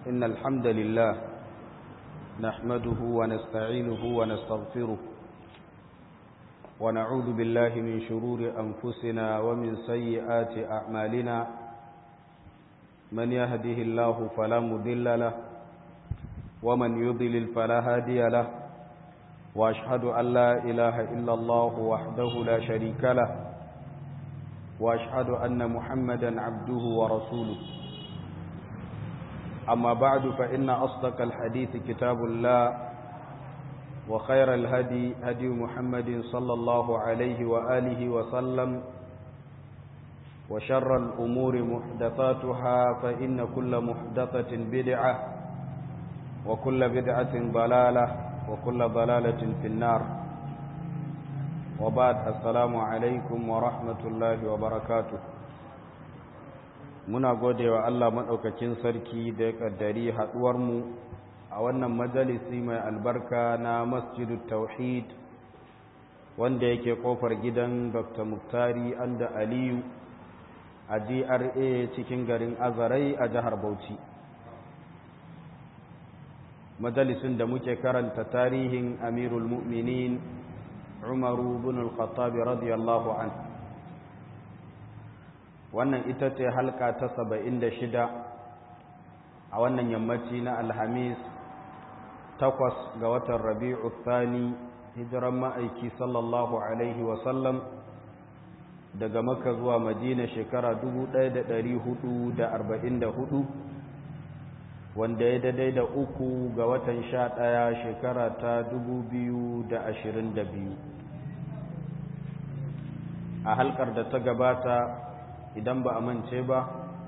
إن الحمد لله نحمده ونستعينه ونستغفره ونعوذ بالله من شرور أنفسنا ومن سيئات أعمالنا من يهده الله فلا مذل له ومن يضلل فلا هادي له وأشهد أن لا إله إلا الله وحده لا شريك له وأشهد أن محمدا عبده ورسوله أما بعد فإن أصدق الحديث كتاب الله وخير الهدي هدي محمد صلى الله عليه وآله وسلم وشر الأمور محدثاتها فإن كل محدثة بدعة وكل بدعة ضلالة وكل ضلالة في النار وبعد السلام عليكم ورحمة الله وبركاته muna gode wa Allah maɗaukakin sarki da ya ƙaddari haɗuwarmu a wannan majalisi mai albarka na masjidu tauhid wanda yake ƙofar gidan dr muftari anda aliyu a gra cikin garin azarai a jihar bauchi majalisin da muke karanta tarihin amirul mu'minin umaru bin al-khattabi radiyallahu anhu wannan ita ce halka ta saba'in da shida a wannan yammaci na alhamis takwas ga watan rabi'u thani hijiran ma'aiki sallallahu alaihi wasallam daga maka zuwa madina shekara hudu, wanda ya daidai da uku ga watan sha ɗaya shekara ta biyu. a halkar da ta gabata idan ba a mance ba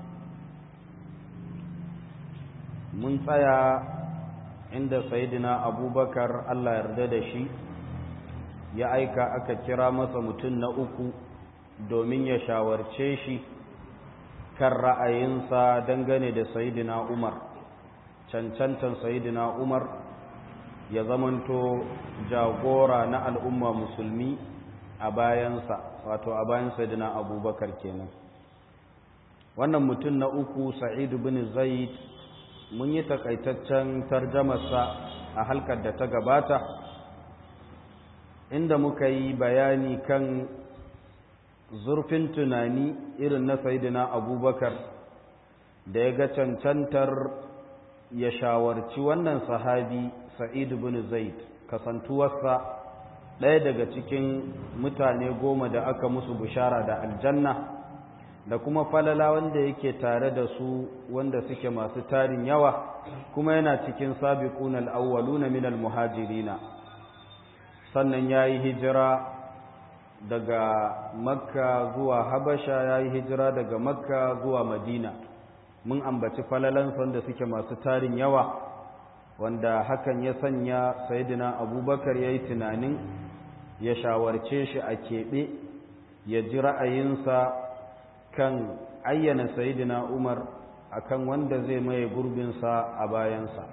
mun tsaya inda sayidina abubakar allah yarda da shi ya aika aka kira masa mutum na uku domin ya shawarce shi kan ra'ayinsa dangane da sayidina umar cancantan sayidina umar ya zamanto jagora na al'umma musulmi a bayansa wato a bayan sayidina abubakar kenan wannan mutum na uku sa'idu bin zaid mun yi takaitaccen tarjamarsa a halkar da ta gabata inda muka yi bayani kan zurfin tunani irin na sayidina abubakar da ya ga cancantar ya shawarci wannan sahabi sa'idu bin zaid kasantuwarsa ɗaya daga cikin mutane goma da aka musu bishara da aljanna da kuma falala wanda yake tare da su wanda suke masu tarin yawa kuma yana cikin sabiquna al-awwaluna min al-muhajirina sannan yayi hijira daga makka zuwa habasha yayi hijira daga makka zuwa madina mun ambaci falalan wanda suke masu tarin yawa wanda hakan ya sanya sayyidina abubakar yayi tunanin ya shawarce shi a keɓe ya ji ra'ayinsa kan ayyana sayidina umar akan wanda zai maye gurbinsa a bayansa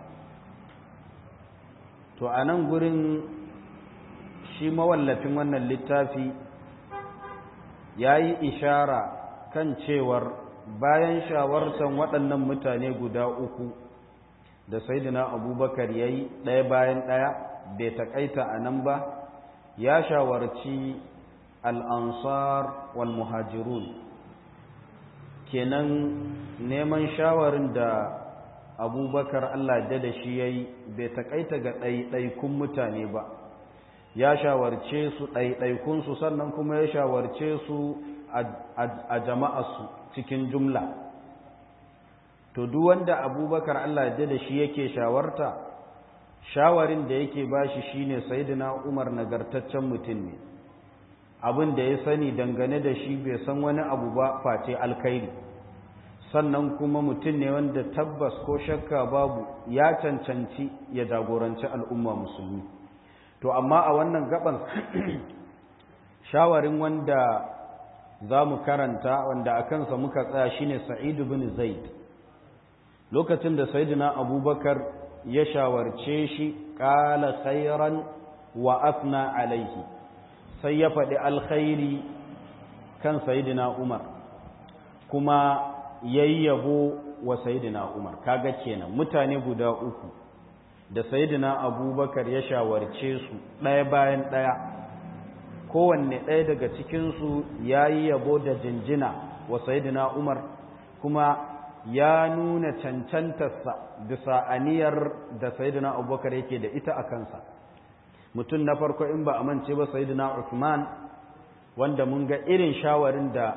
to a nan gurin shi mawallafin wannan littafi ya yi ishara kan cewar bayan shawartan waɗannan mutane guda uku da sayidina abubakar ya yi ɗaya bayan ɗaya bai taƙaita a nan ba ya shawarci al'ansar wal muhajirun kenan neman shawarin da abubakar Allah da da shi ya yi bai takaita ga ɗaiɗaikun mutane ba ya shawarce su ɗaiɗaikunsu sannan kuma ya shawarce su a jama'arsu cikin jumla to duk wanda abubakar Allah da da shi yake shawarta shawarin da yake bashi shine sayyidina Umar nagartaccen mutum ne abin da ya sani dangane da shi bai san wani abu ba face alkhairi sannan kuma mutum ne wanda tabbas ko shakka babu ya cancanci ya jagoranci al'umma musulmi to amma a wannan gaban shawarin wanda za mu karanta wanda a kansa muka tsaya shine sa'idu bin zaid lokacin da sayyidina abubakar ya shawarce shi ƙala khairan wa afna alaihi sai ya faɗi alkhairi kan sayidina umar kuma yayi yabo wa sayyidina umar kaga kenan mutane guda uku da sayyidina abubakar ya shawarce su ɗaya bayan ɗaya kowanne ɗaya daga cikinsu ya yi yabo da jinjina wa sayyidina umar kuma ya nuna cancantarsa bisa aniyar da sayyidina abubakar yake da ita a kansa mutum na farko in ba a mance ba sayyidina Uthman wanda mun ga irin shawarin da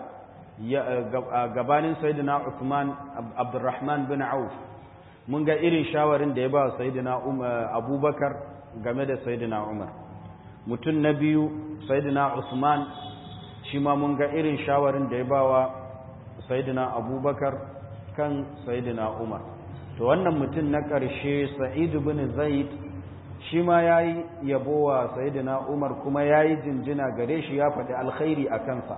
gabanin sayyidina Uthman Abdurrahman bin Auf mun ga irin shawarin da ya ba sayyidina Abubakar game da sayyidina Umar mutum na biyu sayyidina Usman shi ma mun ga irin shawarin da ya ba wa sayyidina Abubakar kan sayyidina Umar to wannan mutum na ƙarshe Sa'id bin Zaid shi ma ya yi yabowa sayidina umar kuma ya yi jinjina gare shi ya faɗi alkhairi a kansa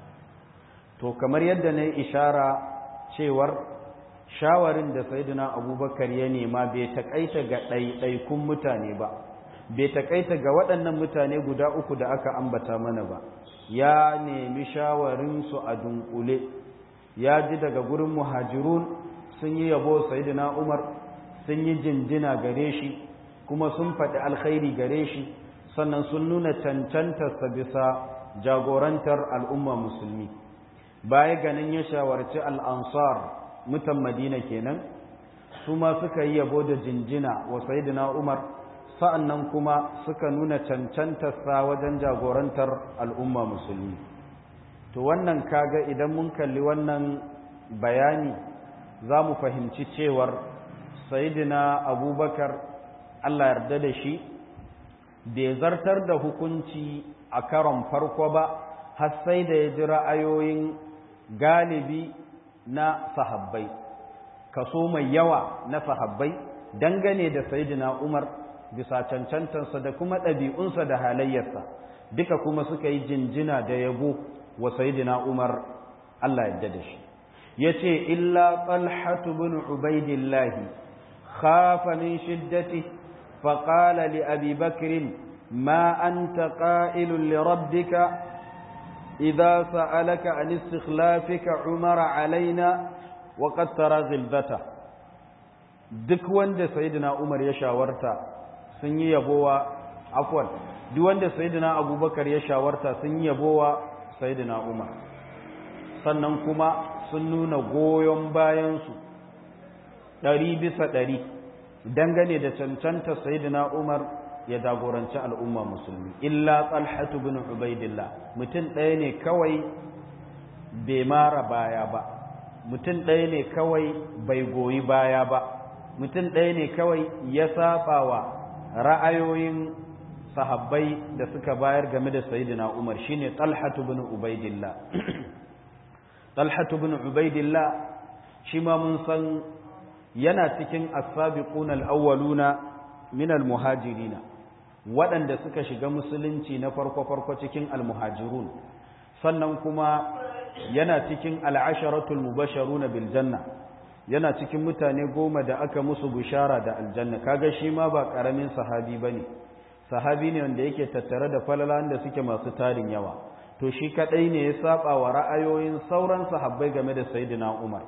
to kamar yadda na yi ishara cewar shawarin da sayidina abubakar ya nema bai taƙaita ga ɗaiɗaikun mutane ba bai taƙaita ga waɗannan mutane guda uku da aka ambata mana ba ya nemi shawarinsu a dunkule ya ji daga gurin muhajirun sun yi yabo sayidina umar sun yi jinjina gare shi kuma sun faɗi alkhairi gare shi sannan sun nuna cancantarsa bisa jagorantar al'umma musulmi baya ganin ya shawarci al'ansar mutan madina kenan su ma suka yi yabo da jinjina wa sayidina umar sa'annan kuma suka nuna cancantarsa wajen jagorantar al'umma musulmi to wannan kaga idan mun kalli wannan bayani za mu fahimci cewar sayidina abubakar Allah yarda da shi bai zartar da hukunci a karon farko ba har sai da ya ji ra'ayoyin galibi na sahabbai kaso mai yawa na sahabbai dangane da sayyidina Umar bisa cancantansa da kuma ɗabi'unsa da halayyarsa duka kuma suka yi jinjina da yabo wa sayyidina Umar Allah yarda da shi yace illa talhatu bin ubaidillahi khafa min shiddatihi فقال لأبي بكر ما أنت قائل لربك إذا سألك عن استخلافك عمر علينا وقد ترى غلبته duk wanda sayyidina Umar ya shawarta sun yi yabowa afwan duk wanda sayyidina Abubakar ya shawarta sun yi yabowa sayyidina Umar sannan kuma sun nuna goyon bayan su ɗari bisa ɗari dangane da cancanta sayyidina Umar ya jagoranci al'umma musulmi illa Talhatu bin Ubaidillah mutum ɗaya ne kawai bai mara baya ba mutum ɗaya ne kawai bai goyi baya ba mutum ɗaya ne kawai ya saba wa ra'ayoyin sahabbai da suka bayar game da sayyidina Umar shine Talhatu bin Ubaidillah Talhatu bin Ubaidillah shi ma mun san yana cikin as-sabiquna al-awwaluna min al-muhajirina waɗanda suka shiga musulunci na farko-farko cikin al-muhajirun sannan kuma yana cikin al-asharatul mubasharuna bil janna yana cikin mutane goma da aka musu bishara da aljanna kaga shi ma ba karamin sahabi bane sahabi ne wanda yake tattare da falalan da suke masu tarin yawa to shi kadai ne ya saba wa ra'ayoyin sauran sahabbai game da sayyidina Umar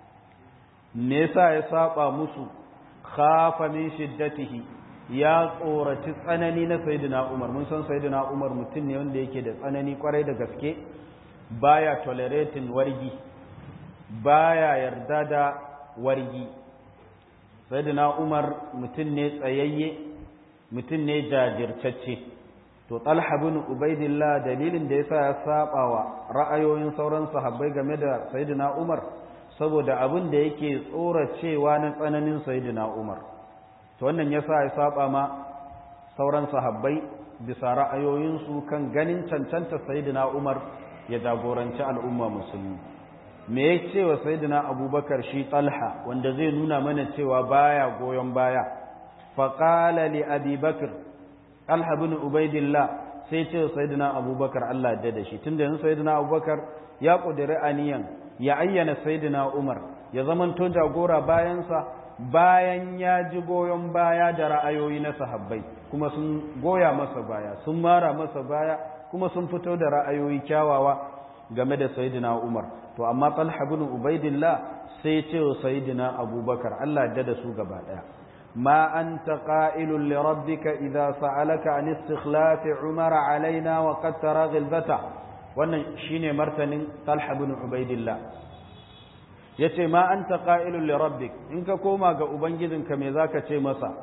me yasa ya saba musu khafa min shiddatihi ya tsoraci tsanani na sayyidina Umar mun san sayyidina Umar mutum ne wanda yake da tsanani kwarai da gaske baya tolerating wargi baya yarda da wargi sayyidina Umar mutum ne tsayayye mutum ne jajirtacce to Talha bin Ubaidillah dalilin da yasa ya saba wa ra'ayoyin sauran sahabbai game da sayyidina Umar saboda abin da yake tsoracewa na tsananin sayyidina Umar to wannan yasa ya saba ma sauran sahabbai bisa ra'ayoyinsu kan ganin cancanta sayyidina Umar ya jagoranci al'umma musulmi me ya ce wa sayyidina Abubakar shi Talha wanda zai nuna mana cewa baya goyon baya faqala li Abi Bakr Talha bin Ubaidillah sai ce sayyidina Abubakar Allah ya da shi tunda yanzu sayyidina Abubakar ya kudiri aniyan ya ayyana sayyidina Umar ya zamanto jagora bayansa bayan ya ji goyon baya da ra'ayoyi na sahabbai kuma sun goya masa baya sun mara masa baya kuma sun fito da ra'ayoyi kyawawa game da sayyidina Umar to amma talha bin ubaidillah sai ce wa sayyidina abubakar Allah ya da su gaba daya ma anta qa'ilun li rabbika idza sa'alaka an istikhlaf umara alaina wa qad tara ghilbata wannan shine martanin talha bin ubaidillah yace ma anta qa'ilun li rabbik in ka koma ga ubangijinka me zaka ce masa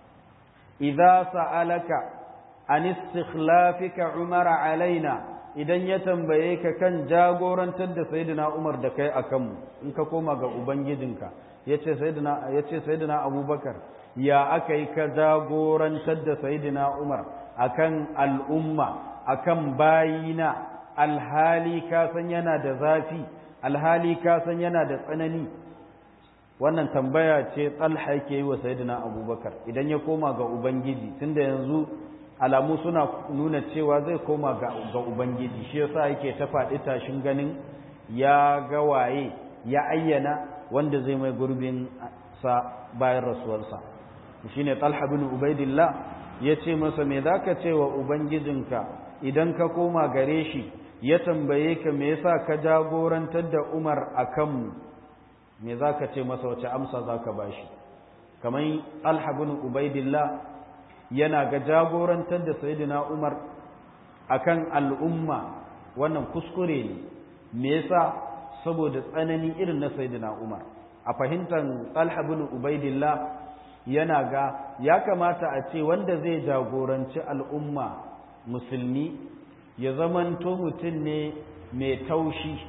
idza sa'alaka an istikhlafika umara alaina idan ya tambaye ka kan jagorantar da sayyidina Umar da kai akan mu in ka koma ga ubangijinka yace sayyidina yace sayyidina Abubakar ya akai ka jagorantar da sayyidina Umar akan al'umma akan bayina alhali ka san yana da zafi alhali ka san yana da tsanani wannan tambaya ce Talha yake yi wa sayyidina Abubakar idan ya koma ga ubangiji tunda yanzu alamu suna nuna cewa zai koma ga Ubangiji shi yasa yake ta faɗi tashin ganin ya ga waye ya ayyana wanda zai mai gurbin sa bayan rasuwarsa shine Talha bin Ubaidillah ya ce masa me zaka ce wa ubangijinka idan ka koma gare shi ya tambaye ka me yasa ka jagorantar da Umar akan mu me zaka ce masa wace amsa zaka bashi kamar Talha bin Ubaidillah yana ga jagorantar da Sayyidina Umar akan al'umma wannan kuskure ne me yasa saboda tsanani irin na Sayyidina Umar a fahimtar Talha bin Ubaidillah yana ga ya kamata a ce wanda zai jagoranci al'umma musulmi ya zamanto mutum ne mai taushi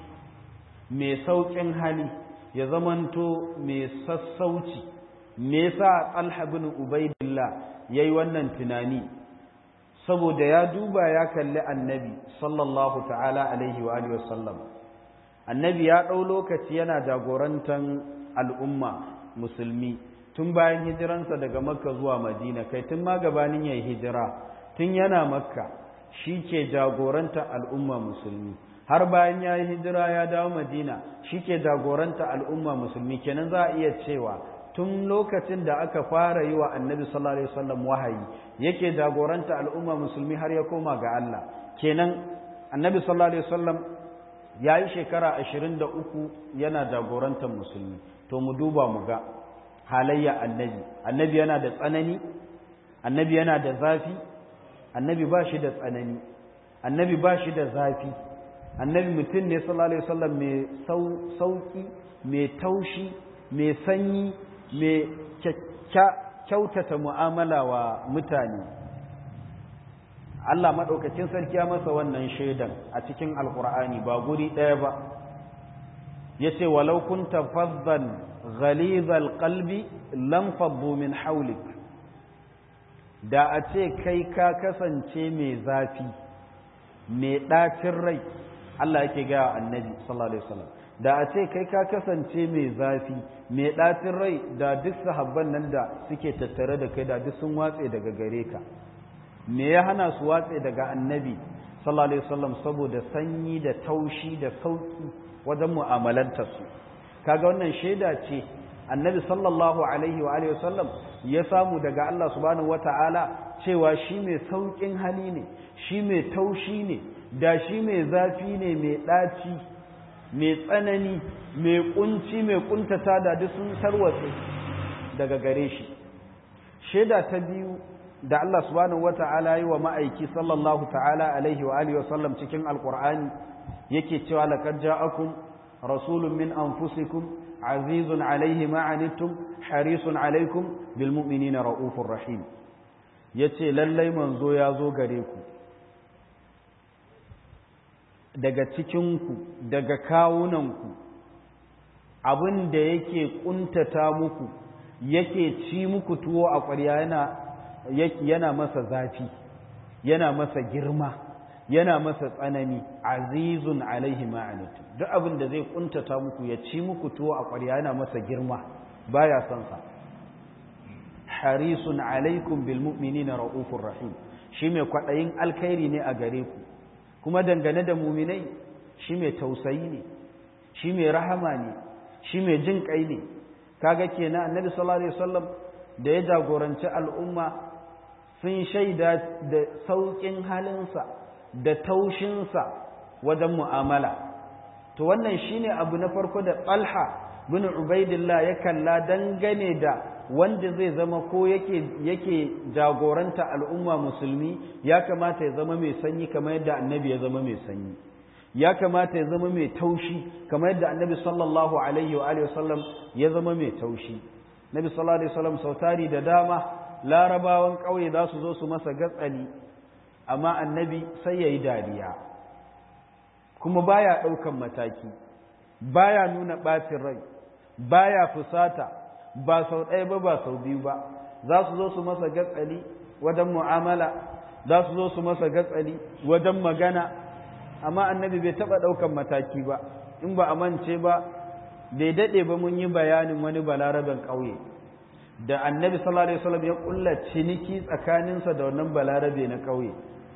mai sauƙin hali ya zamanto mai sassauci me yasa Talha bin Ubaidillah yayi wannan tunani saboda ya duba ya kalli annabi sallallahu ta'ala alaihi wa alihi wasallam annabi ya ɗau lokaci yana jagorantar al'umma musulmi tun bayan hijiransa daga makka zuwa madina kai tun ma gabanin yayi hijira tun yana makka shi ke jagoranta al'umma musulmi har bayan ya yi hijira ya dawo madina shi ke jagoranta al'umma musulmi kenan za a iya cewa tun lokacin da aka fara yi wa annabi sallallahu alaihi wasallam wahayi yake jagoranta al'umma musulmi har ya koma ga Allah kenan annabi sallallahu alaihi wasallam ya yi shekara ashirin da uku yana jagorantar musulmi to mu duba mu ga halayya annabi annabi yana da tsanani annabi yana da zafi annabi ba shi da tsanani annabi ba shi da zafi annabi mutum ne sallallahu alaihi wasallam mai sauki mai taushi mai sanyi mai kyautata mu'amala wa mutane Allah maɗaukacin sarki ya masa wannan shaidan a cikin alkur'ani ba guri ɗaya ba ya ce walau kunta fazzan ghalizal qalbi lam faddu min haulik da a ce kai ka kasance mai zafi mai ɗacin rai Allah yake gaya annabi sallallahu alaihi wasallam da a ce kai ka kasance mai zafi mai ɗacin rai da duk sahabban nan da suke tattare da kai da duk sun watse daga gare ka me ya hana su watse daga annabi sallallahu alaihi wasallam saboda sanyi da taushi da sauki wajen mu'amalanta su kaga wannan shaida ce annabi sallallahu alaihi wa alihi wasallam ya samu daga Allah subhanahu wata'ala cewa shi mai saukin hali ne shi mai taushi ne da shi mai zafi ne mai ɗaci mai tsanani mai kunci mai kuntata da duk sun tarwatse daga gare shi shaida ta biyu da Allah subhanahu wata'ala yi wa ma'aiki sallallahu ta'ala alaihi wa alihi wasallam cikin alqur'ani yake cewa laqad ja'akum rasulun min anfusikum azizun alaihi ma anittum harisun alaikum bil mu'minina raufur rahim yace lallai manzo ya zo gare ku daga cikinku daga kawunanku abin da yake kuntata muku yake ci muku tuwo a ƙwarya yana yana masa zafi yana masa girma yana masa tsanani azizun alaihi ma'anitu duk abin da zai kuntata muku ya ci muku tuwo a ƙwarya yana masa girma baya son sa harisun alaikum bil mu'minina raufur rahim shi mai kwaɗayin alkhairi ne a gare ku kuma dangane da muminai shi mai tausayi ne shi mai rahama ne shi mai jin kai ne kaga kenan annabi sallallahu alaihi wasallam da ya jagoranci al'umma sun shaida da saukin halinsa da taushinsa wajen mu'amala to wannan shine abu na farko da talha bin ubaidillah ya kalla dangane da wanda zai zama ko yake yake jagoranta al'umma musulmi ya kamata ya zama mai sanyi kamar yadda annabi ya zama mai sanyi ya kamata ya zama mai taushi kamar yadda annabi sallallahu alaihi wa alihi wasallam ya zama mai taushi nabi sallallahu alaihi wasallam sautari da dama larabawan ƙauye za su zo su masa gatsali amma annabi sai ya yi dariya kuma baya ɗaukan mataki baya nuna ɓacin rai baya fusata ba sau ɗaya ba ba sau biyu ba za su zo su masa gatsali wajen mu'amala za su zo su masa gatsali wajen magana amma annabi bai taɓa ɗaukan mataki ba in ba a mance ba bai daɗe ba mun yi bayanin wani balaraben ƙauye da annabi sallallahu alaihi wasallam ya ƙulla ciniki tsakaninsa da wannan balarabe na ƙauye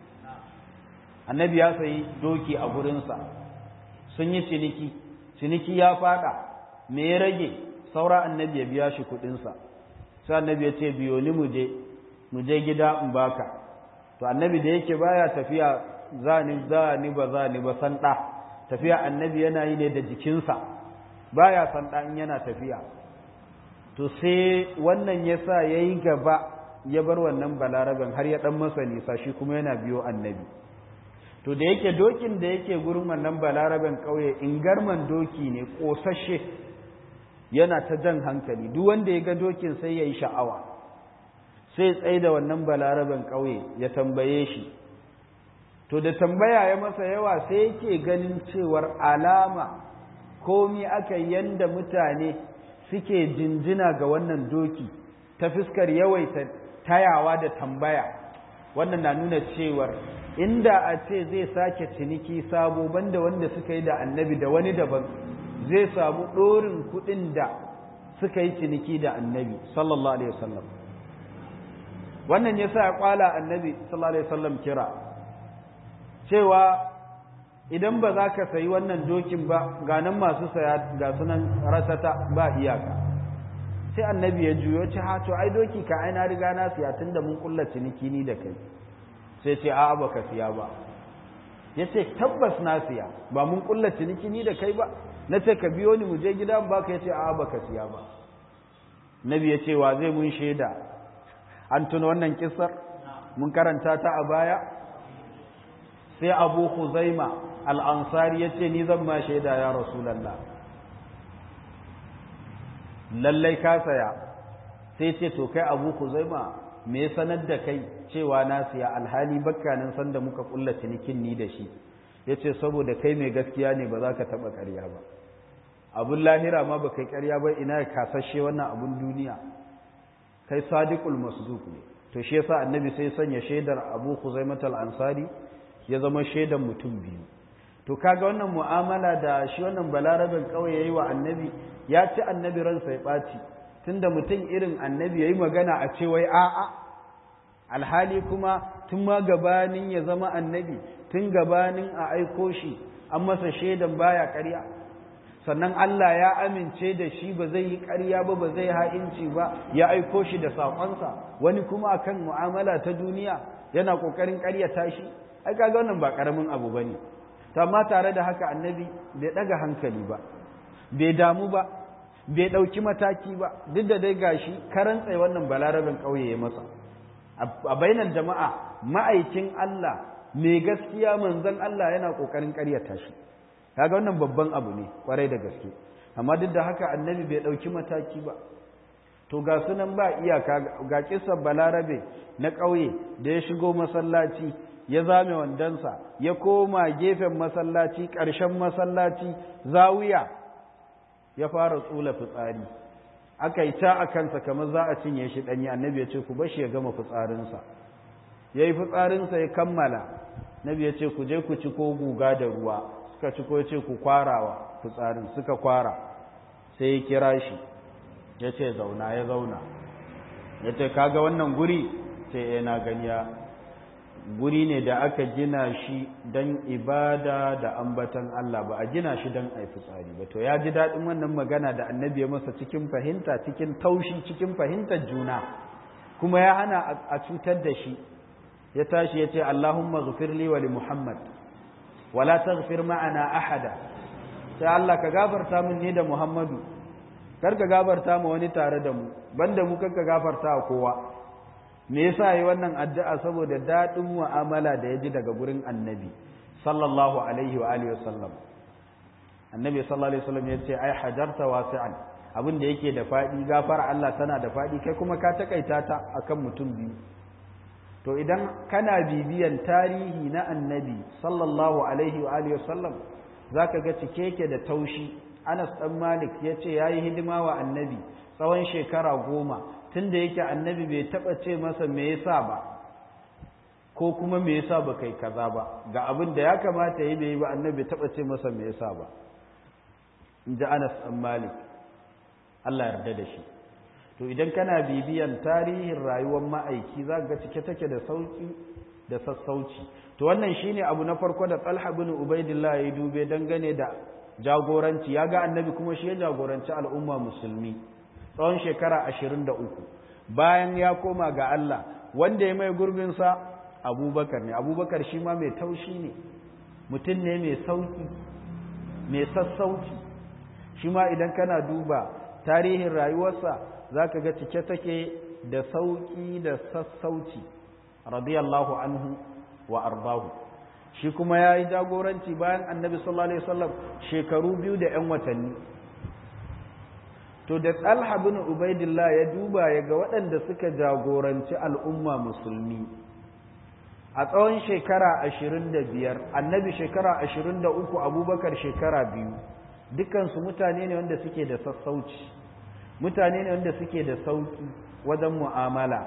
annabi ya sayi doki a gurinsa sun yi ciniki ciniki ya faɗa me ya rage saura annabi ya biya shi kuɗinsa sai annabi ya ce biyo ni mu je mu je gida in baka to annabi da yake baya tafiya za ni za ni ba za ni ba san ɗa tafiya annabi yana yi ne da jikinsa baya san ɗa in yana tafiya to sai wannan ya sa ya yi gaba ya bar wannan balaraben har ya ɗan masa nisa shi kuma yana biyo annabi to da yake dokin da yake gurin wannan balaraben ƙauye ingarman doki ne ƙosashe yana ta jan hankali duk wanda ya ga dokin sai ya yi sha'awa sai tsaye da wannan balaraben ƙauye ya tambaye shi to da tambaya ya masa yawa sai yake ganin cewar alama komi aka yanda mutane suke jinjina ga wannan doki ta fuskar yawaita tayawa da tambaya wannan na nuna cewar inda a ce zai sake ciniki sabo banda wanda suka yi da annabi da wani daban zai samu ɗorin kuɗin da suka yi ciniki da annabi sallallahu alaihi wasallam wannan ya sa ya kwala annabi sallallahu alaihi wasallam kira cewa idan ba za ka sayi wannan dokin ba ga nan masu saya ga sunan rasata ba iyaka sai annabi ya juyo ce ha to ai doki ka ai na riga na siya tunda mun kulla ciniki ni da kai sai ce a'a baka siya ba ya ce tabbas na siya ba mun kulla ciniki ni da kai ba na ce ka biyo ni mu je gida ba ka ya ce a'a baka siya ba nabi ya ce wa zai mun shaida an tuna wannan kissar mun karanta ta a baya sai abu huzaima al'ansari ya ce ni zan ma shaida ya rasulallah lallai ka saya sai ce to kai abu huzaima me sanar da kai cewa na siya alhali bakkanin sanda muka kulla cinikin ni da shi ya ce saboda kai mai gaskiya ne ba za ka taɓa ƙarya ba abun lahira ma ba kai ƙarya ba ina ya kasashe wannan abun duniya kai sadiqul masduq ne to shi yasa annabi sai sanya shaidar abu huzaimat al-ansari ya zama shaidan mutum biyu to kaga wannan mu'amala da shi wannan balarabin kawai yayi wa annabi ya ci annabi ransa ya ɓaci tunda mutum irin annabi yayi magana a ce wai a'a alhali kuma tun ma gabanin ya zama annabi tun gabanin a aiko shi an masa shaidan baya ƙarya sannan Allah ya amince da shi ba zai yi ƙarya ba ba zai ha'inci ba ya aiko shi da saƙonsa wani kuma akan mu'amala ta duniya yana ƙoƙarin ƙaryata shi ai kaga wannan ba ƙaramin abu bane amma tare da haka annabi bai ɗaga hankali ba bai damu ba bai ɗauki mataki ba duk da dai gashi karan tsaye wannan balarabin ƙauye ya masa a bainar jama'a ma'aikin Allah mai gaskiya manzon Allah yana ƙoƙarin ƙaryata shi kaga wannan babban abu ne kwarai da gaske amma duk da haka annabi bai ɗauki mataki ba to ga sunan ba iyaka ga kisan balarabe na ƙauye da ya shigo masallaci ya zame wandonsa ya koma gefen masallaci ƙarshen masallaci zawiya ya fara tsula fitsari aka yi ta a kansa kamar za a cinye shi ɗanyi annabi ya ce ku bashi ya gama fitsarinsa ya yi fitsarinsa ya kammala nabi ya ce ku je ku ci ko guga da ruwa suka ci ko ya ce ku kwarawa fitsarin suka kwara sai ya kira shi ya ce zauna ya zauna ya ce kaga wannan guri sai ya na ganiya guri ne da aka gina shi don ibada da ambatan Allah ba a gina shi don a fitsari ba to ya ji daɗin wannan magana da annabi ya masa cikin fahimta cikin taushi cikin fahimtar juna kuma ya hana a cutar da shi ya tashi ya ce Allahumma ghfirli wa li Muhammad wala taghfir ma'ana ahada sai Allah ka gafarta min ni da Muhammadu kar ka gafarta ma wani tare da mu banda mu kar ka gafarta kowa me yasa yi wannan addu'a saboda daɗin mu'amala da ya ji daga gurin annabi sallallahu alaihi wa alihi wasallam annabi sallallahu alaihi wasallam ya ce ai hajarta wasi'an abin da yake da faɗi gafara Allah tana da faɗi kai kuma ka takaita ta akan mutum biyu to idan kana bibiyan tarihi na annabi sallallahu alaihi wa alihi wasallam zaka ga cike yake da taushi Anas dan Malik yace yayi hidima wa annabi tsawon shekara goma tunda yake annabi bai taba ce masa me yasa ba ko kuma me yasa ba kai kaza ba ga abin da ya kamata yi bai ba annabi bai taba ce masa me yasa ba inji Anas dan Malik Allah yarda da shi to idan kana bibiyan tarihin rayuwar ma'aiki za ga cike take da sauki da sassauci to wannan shine abu na farko da Talha bin Ubaidillah ya dube dangane da jagoranci ya ga annabi kuma shi ya jagoranci al'umma musulmi tsawon shekara 23 bayan ya koma ga Allah wanda ya mai gurbin sa Abubakar ne Abubakar shi ma mai taushi ne mutum ne mai sauki mai sassauci shi ma idan kana duba tarihin rayuwarsa za ka ga cike take da sauƙi da sassauci radiyallahu anhu wa arbahu shi kuma ya yi jagoranci bayan annabi sallallahu alaihi wasallam shekaru biyu da 'yan watanni to da talha bin ubaidillah ya duba ya ga waɗanda suka jagoranci al'umma musulmi a tsawon shekara ashirin da biyar annabi shekara ashirin da uku abubakar shekara biyu dukansu mutane ne wanda suke da sassauci mutane ne wanda suke da sauki wajen mu'amala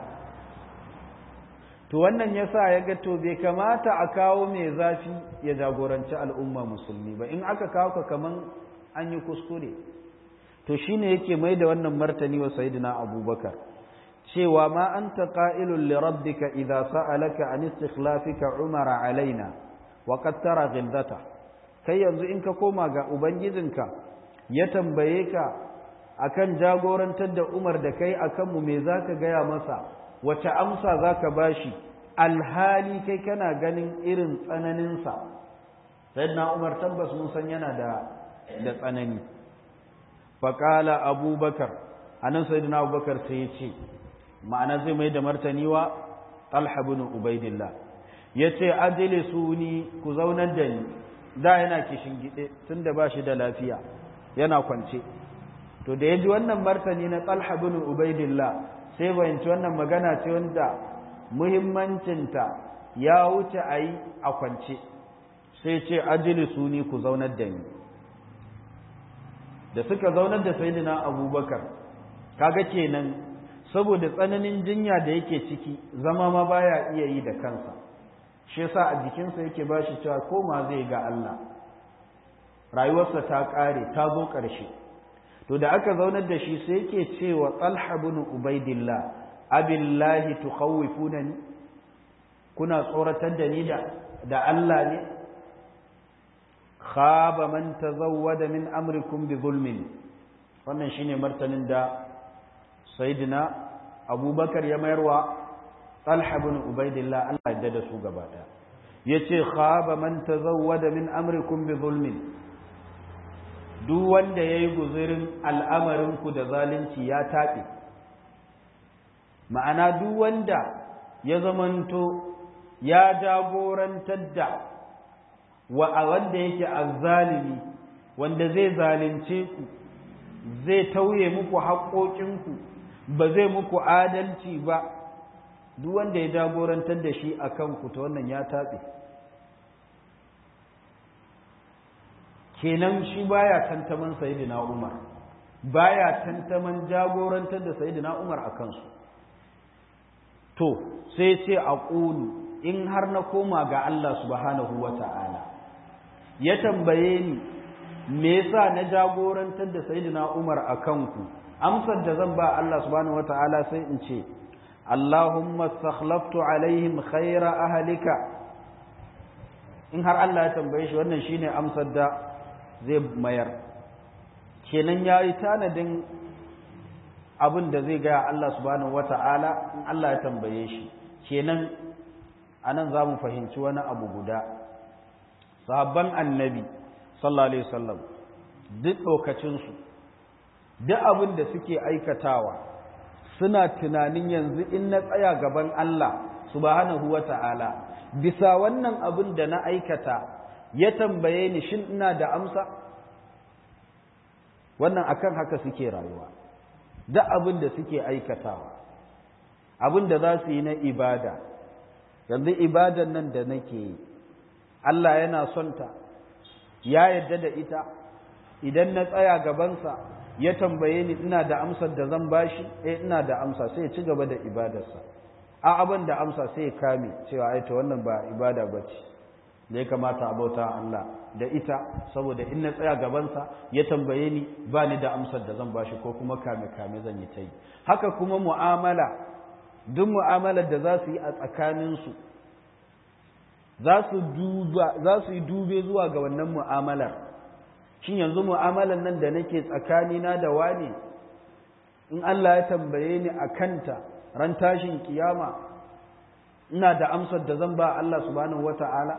to wannan yasa ya ga to bai kamata a kawo mai zafi ya jagoranci al'umma musulmi ba in aka kawo ka kaman an yi kuskure to shine yake mai da wannan martani wa sayyidina abubakar cewa ma anta qa'ilun li rabbika idza sa'alaka an istikhlafika umara alaina wa qad tara ghildata kai yanzu in ka koma ga ubangijinka ya tambaye ka akan jagorantar da Umar da kai akan mu me zaka gaya masa wace amsa zaka bashi alhali kai kana ganin irin tsananin sa sayyidina Umar tabbas mun san yana da da tsanani faqala abubakar anan sayyidina abubakar sai ya ce ma'ana zai mai da martani wa talha ibn ubaidillah yace ajlisuni ku zaunar da ni da yana kishin gide tunda ba shi da lafiya yana kwance to da ya ji wannan martani na talha bin ubaidillah sai bayanci wannan magana ce wanda muhimmancinta ya wuce a yi a kwance sai ce ajilisu ni ku zaunar da ni da suka zaunar da sayidina abubakar kaga kenan saboda tsananin jinya da yake ciki zama ma baya iya yi da kansa shi yasa a jikinsa yake ba shi cewa koma zai ga Allah rayuwarsa ta ƙare ta zo ƙarshe to da aka zaunar da shi sai yake cewa Talha bin Ubaidillah abillahi tukhawwifunani kuna tsoratar da ni da da Allah ne khaba man tazawwada min amrikum bi zulmin wannan shine martanin da sayyidina Abubakar ya mayarwa Talha bin Ubaidillah Allah ya da su gaba daya yace khaba man tazawwada min amrikum bi zulmin duk wanda yayi guzurin al'amarin ku da zalunci ya tabe ma'ana duk wanda ya zamanto ya jagorantar da wa wanda yake azzalimi wanda zai zalunce ku zai tauye muku haƙoƙinku ba zai muku adalci ba duk wanda ya jagorantar da shi a kanku ta wannan ya taɓe kenan shi baya tantaman sayidina umar baya tantaman jagorantar da sayidina umar a kansu to sai ce a ƙulu in har na koma ga Allah subhanahu wa ta'ala ya tambaye ni me yasa na jagorantar da sayidina umar a kanku amsar da zan ba Allah subhanahu wa ta'ala sai in ce Allahumma sakhlaftu alaihim khaira ahlika in har Allah ya tambaye shi wannan shine amsar da zai mayar kenan yayi tanadin abin da zai gaya Allah subhanahu wata'ala in Allah ya tambaye shi kenan anan zamu fahimci wani abu guda sahabban annabi sallallahu alaihi wasallam duk ɗokacinsu duk abin da suke aikatawa suna tunanin yanzu in na tsaya gaban Allah subhanahu wa ta'ala bisa wannan abin da na aikata ya tambaye ni shin ina da amsa wannan akan haka suke rayuwa duk abin da suke aikatawa abin da za su yi na ibada yanzu ibadan nan da nake yi Allah yana son ta ya yarda da ita idan na tsaya gabansa ya tambaye ni ina da amsar da zan bashi eh ina da amsa sai ya ci gaba da ibadarsa a abin da amsa sai ya kame cewa ai to wannan ba ibada bace da ya kamata a bauta Allah da ita saboda in na tsaya gabansa ya tambaye ni ba ni da amsar da zan bashi ko kuma kame kame zan yi ta yi haka kuma mu'amala duk mu'amalar da za su yi a tsakaninsu za su yi dube zuwa ga wannan mu'amalar shin yanzu mu'amalar nan da nake tsakanina da wane in Allah ya tambaye ni a kanta ran tashin kiyama ina da amsar da zan ba Allah subhanahu wata'ala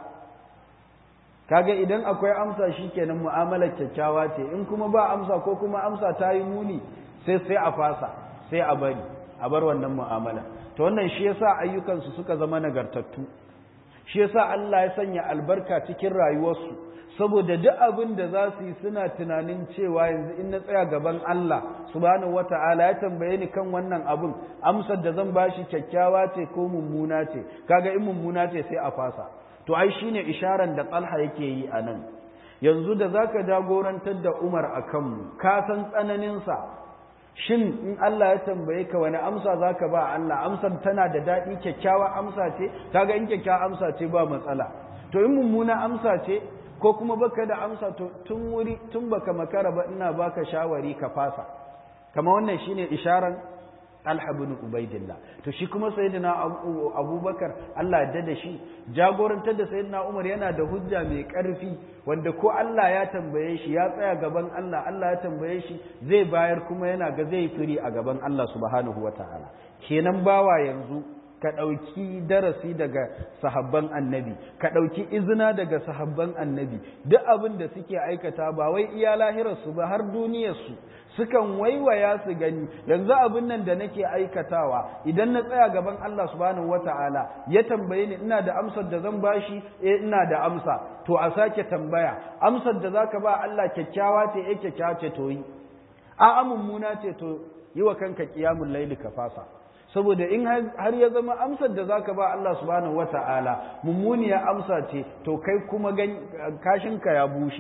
kaga idan akwai amsa shikenan mu'amalar kyakkyawa ce in kuma ba amsa ko kuma amsa ta yi muni sai sai a fasa sai a bari a bar wannan mu'amala to wannan shi yasa ayyukansu suka zama nagartattu shi yasa Allah ya sanya albarka cikin rayuwarsu saboda duk abin da za su yi suna tunanin cewa yanzu in na tsaya gaban Allah subhanahu wata'ala ya tambaye ni kan wannan abin amsar da zan bashi kyakkyawa ce ko mummuna ce kaga in mummuna ce sai a fasa to ai shine isharan da Talha yake yi a nan yanzu da zaka jagorantar da Umar a kanmu ka san tsananin sa shin in Allah ya tambaye ka wani amsa zaka ba Allah amsar tana da daɗi kyakkyawa amsa ce kaga in kyakkyawa amsa ce ba matsala to in mummuna amsa ce ko kuma baka da amsa to tun wuri tun baka makara ba ina baka shawari ka fasa kama wannan shine isharan Talha bin Ubaidillah to shi kuma sayyidina Abubakar Allah ya da shi jagorantar da sayyidina Umar yana da hujja mai karfi wanda ko Allah ya tambaye shi ya tsaya gaban Allah Allah ya tambaye shi zai bayar kuma yana ga zai firi a gaban Allah subhanahu wataala kenan bawa yanzu ka ɗauki darasi daga sahabban annabi ka ɗauki izina daga sahabban annabi duk abin da suke aikata ba wai iya lahirarsu ba har duniyarsu sukan waiwaya su gani yanzu abin nan da nake aikatawa idan na tsaya gaban Allah subhanahu wata'ala ya tambaye ni ina da amsar da zan bashi eh ina da amsa to a sake tambaya amsar da zaka ba Allah kyakkyawa ce eh kyakkyawa ce to yi a mummuna ce to yi wa kanka qiyamul laili ka fasa saboda in har ya zama amsar da zaka ba Allah subhanahu wata'ala mummuniya amsa ce to kai kuma kashinka ya bushe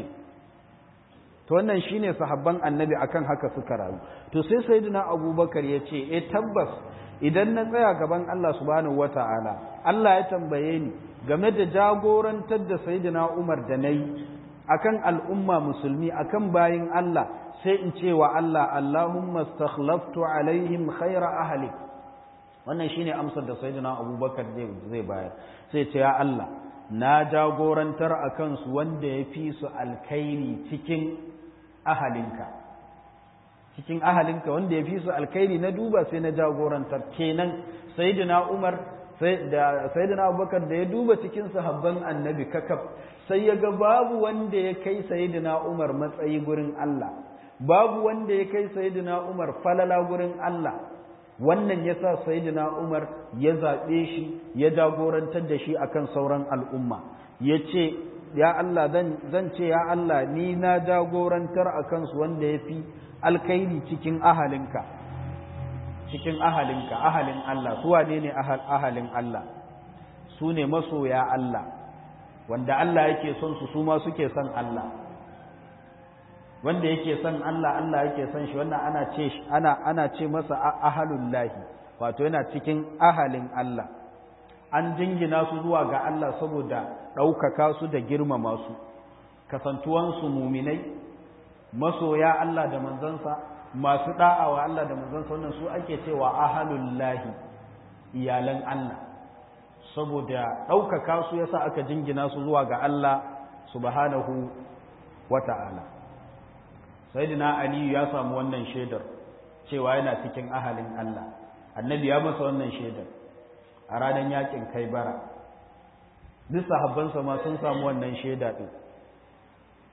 to wannan shine sahabban annabi akan haka suka rayu to sai sayyidina abubakar ya ce eh tabbas idan na tsaya gaban Allah subhanahu wata'ala Allah ya tambaye ni game da jagorantar da sayyidina Umar da nayi akan al'umma musulmi akan bayin Allah sai in ce wa Allah Allahumma stakhlaftu alaihim khaira ahli wannan shine amsar da sayyidina abubakar zai bayar sai ce ya Allah na jagorantar a kansu wanda ya fi su alkairi cikin ahalinka cikin ahalinka wanda ya fi su alkairi na duba sai na jagorantar kenan sayyidina umar da sayyidina abubakar da ya duba cikin sahabban annabi kakaf sai ya ga babu wanda ya kai sayyidina umar matsayi gurin Allah babu wanda ya kai sayyidina umar falala gurin Allah wannan ya sa sayidina umar ya zaɓe shi ya jagorantar da shi akan sauran al'umma ya ce ya Allah zan ce ya Allah ni na jagorantar a kansu wanda ya fi alkairi cikin ahalinka cikin ahalinka ahalin Allah su wane ne ahalin Allah su ne masoya Allah wanda Allah yake son su su ma suke son Allah wanda yake son Allah Allah yake son shi wannan ana ce ana ana ce masa ahalul lahi wato yana cikin ahalin Allah an jingina su zuwa ga Allah saboda ɗaukaka su da girmama su kasantuwansu muminai masoya Allah da manzansa masu da'awa Allah da manzansa wannan su ake cewa ahalul lahi iyalan Allah saboda ɗaukaka su yasa aka jingina su zuwa ga Allah subhanahu wata'ala sayyidina aliyu ya samu wannan shaidar cewa yana cikin ahalin Allah annabi ya masa wannan shaidar a ranar yakin kai bara duk sahabbansa ma sun samu wannan shaida din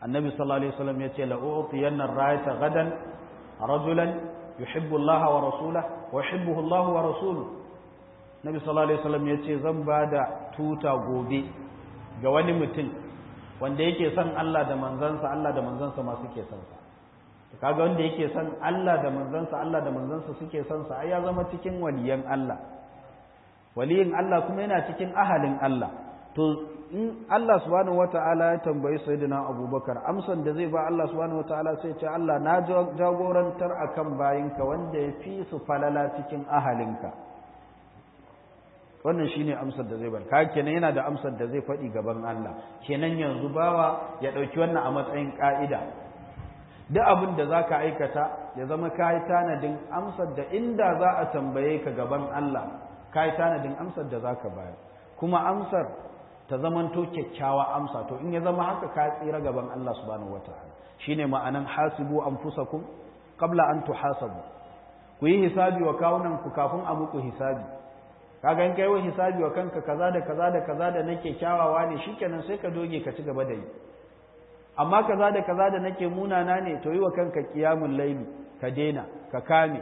annabi sallallahu alaihi wasallam ya ce la'utiyanna rayata gadan rajulan yuhibbu Allah wa rasulahu wa yuhibbuhu Allah wa rasuluhu nabi sallallahu alaihi wasallam ya ce zan bada tuta gobe ga wani mutum wanda yake son Allah da manzansa Allah da manzansa ma suke son sa kaga wanda yake son Allah da manzansa Allah da manzansa suke son sa ai ya zama cikin waliyan Allah waliyin Allah kuma yana cikin ahalin Allah to in Allah subhanahu wata'ala ya tambayi sayyidina Abubakar amsan da zai ba Allah subhanahu wata'ala sai ce Allah na jagorantar akan bayinka wanda ya fi su falala cikin ahalinka wannan shine amsar da zai bar ka kenan yana da amsar da zai faɗi gaban Allah kenan yanzu bawa ya ɗauki wannan a matsayin ƙa'ida duk abin da za ka aikata ya zama ka yi tanadin amsar da inda za a tambaye ka gaban Allah ka yi tanadin amsar da za ka bayar kuma amsar ta zamanto kyakkyawa amsa to in ya zama haka ka tsira gaban Allah subhanahu wataala shine ma'anan hasibu anfusakum qabla an tuhasabu ku yi hisabi wa kawunan ku kafin a muku hisabi kaga in kai wa hisabi wa kanka kaza da kaza da kaza da nake kyawawa ne shikenan sai ka doge ka ci gaba da yi amma kaza da kaza da nake munana ne to yi wa kanka qiyamul layli ka dena ka kame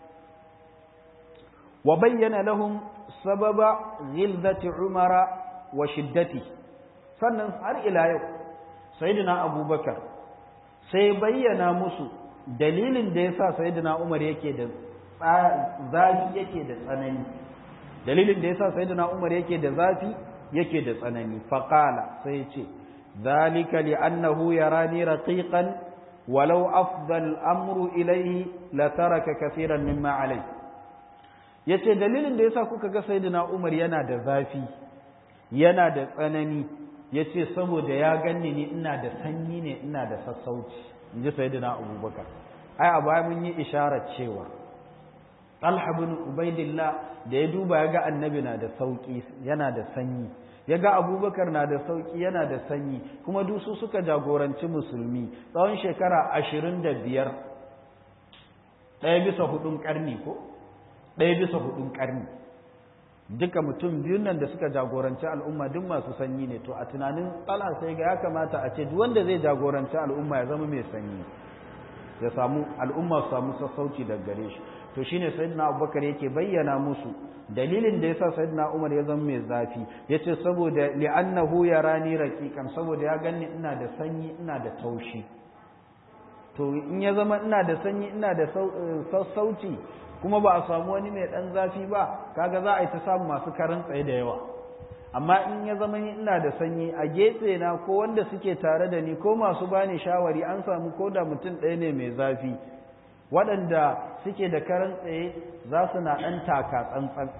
wa bayyana lahum sababa ghilzati umara wa shiddati sannan har ila yau sayyidina abubakar sai bayyana musu dalilin da yasa sayyidina umar yake da zafi yake da tsanani dalilin da yasa sayyidina umar yake da zafi yake da tsanani faqala sai ya ce dhalika li'annahu yarani raqiqan walau afdal amru ilayhi la taraka kaseeran mimma alayhi yace dalilin da yasa kuka ga sayyidina umar yana da zafi yana da tsanani ya ce saboda ya ganni ni ina da sanyi ne ina da sassauci in ji sayidina abubakar ai a baya mun yi isharar cewa talha bin ubaidillah da ya duba ya ga annabi na da sauki yana da sanyi ya ga abubakar na da sauki yana da sanyi kuma dusu suka jagoranci musulmi tsawon shekara ashirin da biyar ɗaya bisa hudun ƙarni ko ɗaya bisa hudun ƙarni duka mutum biyun nan da suka jagoranci al'umma duk masu sanyi ne to a tunanin tsala sai ga ya kamata a ce duk wanda zai jagoranci al'umma ya zama mai sanyi ya samu al'umma su samu sassauci daga gare shi to shine sayyidina abubakar yake bayyana musu dalilin da yasa sayyidina umar ya zama mai zafi yace saboda li'annahu yarani raqiqan saboda ya ganni ina da sanyi ina da taushi to in ya zama ina da sanyi ina da sassauci kuma ba a samu wani mai ɗan zafi ba kaga za a yi ta samu masu karin tsaye da yawa amma in ya zama ina da sanyi a gefe na ko wanda suke tare da ni ko masu bani shawari an samu ko da mutum ɗaya ne mai zafi waɗanda suke da karin tsaye za su na ɗan taka tsantsan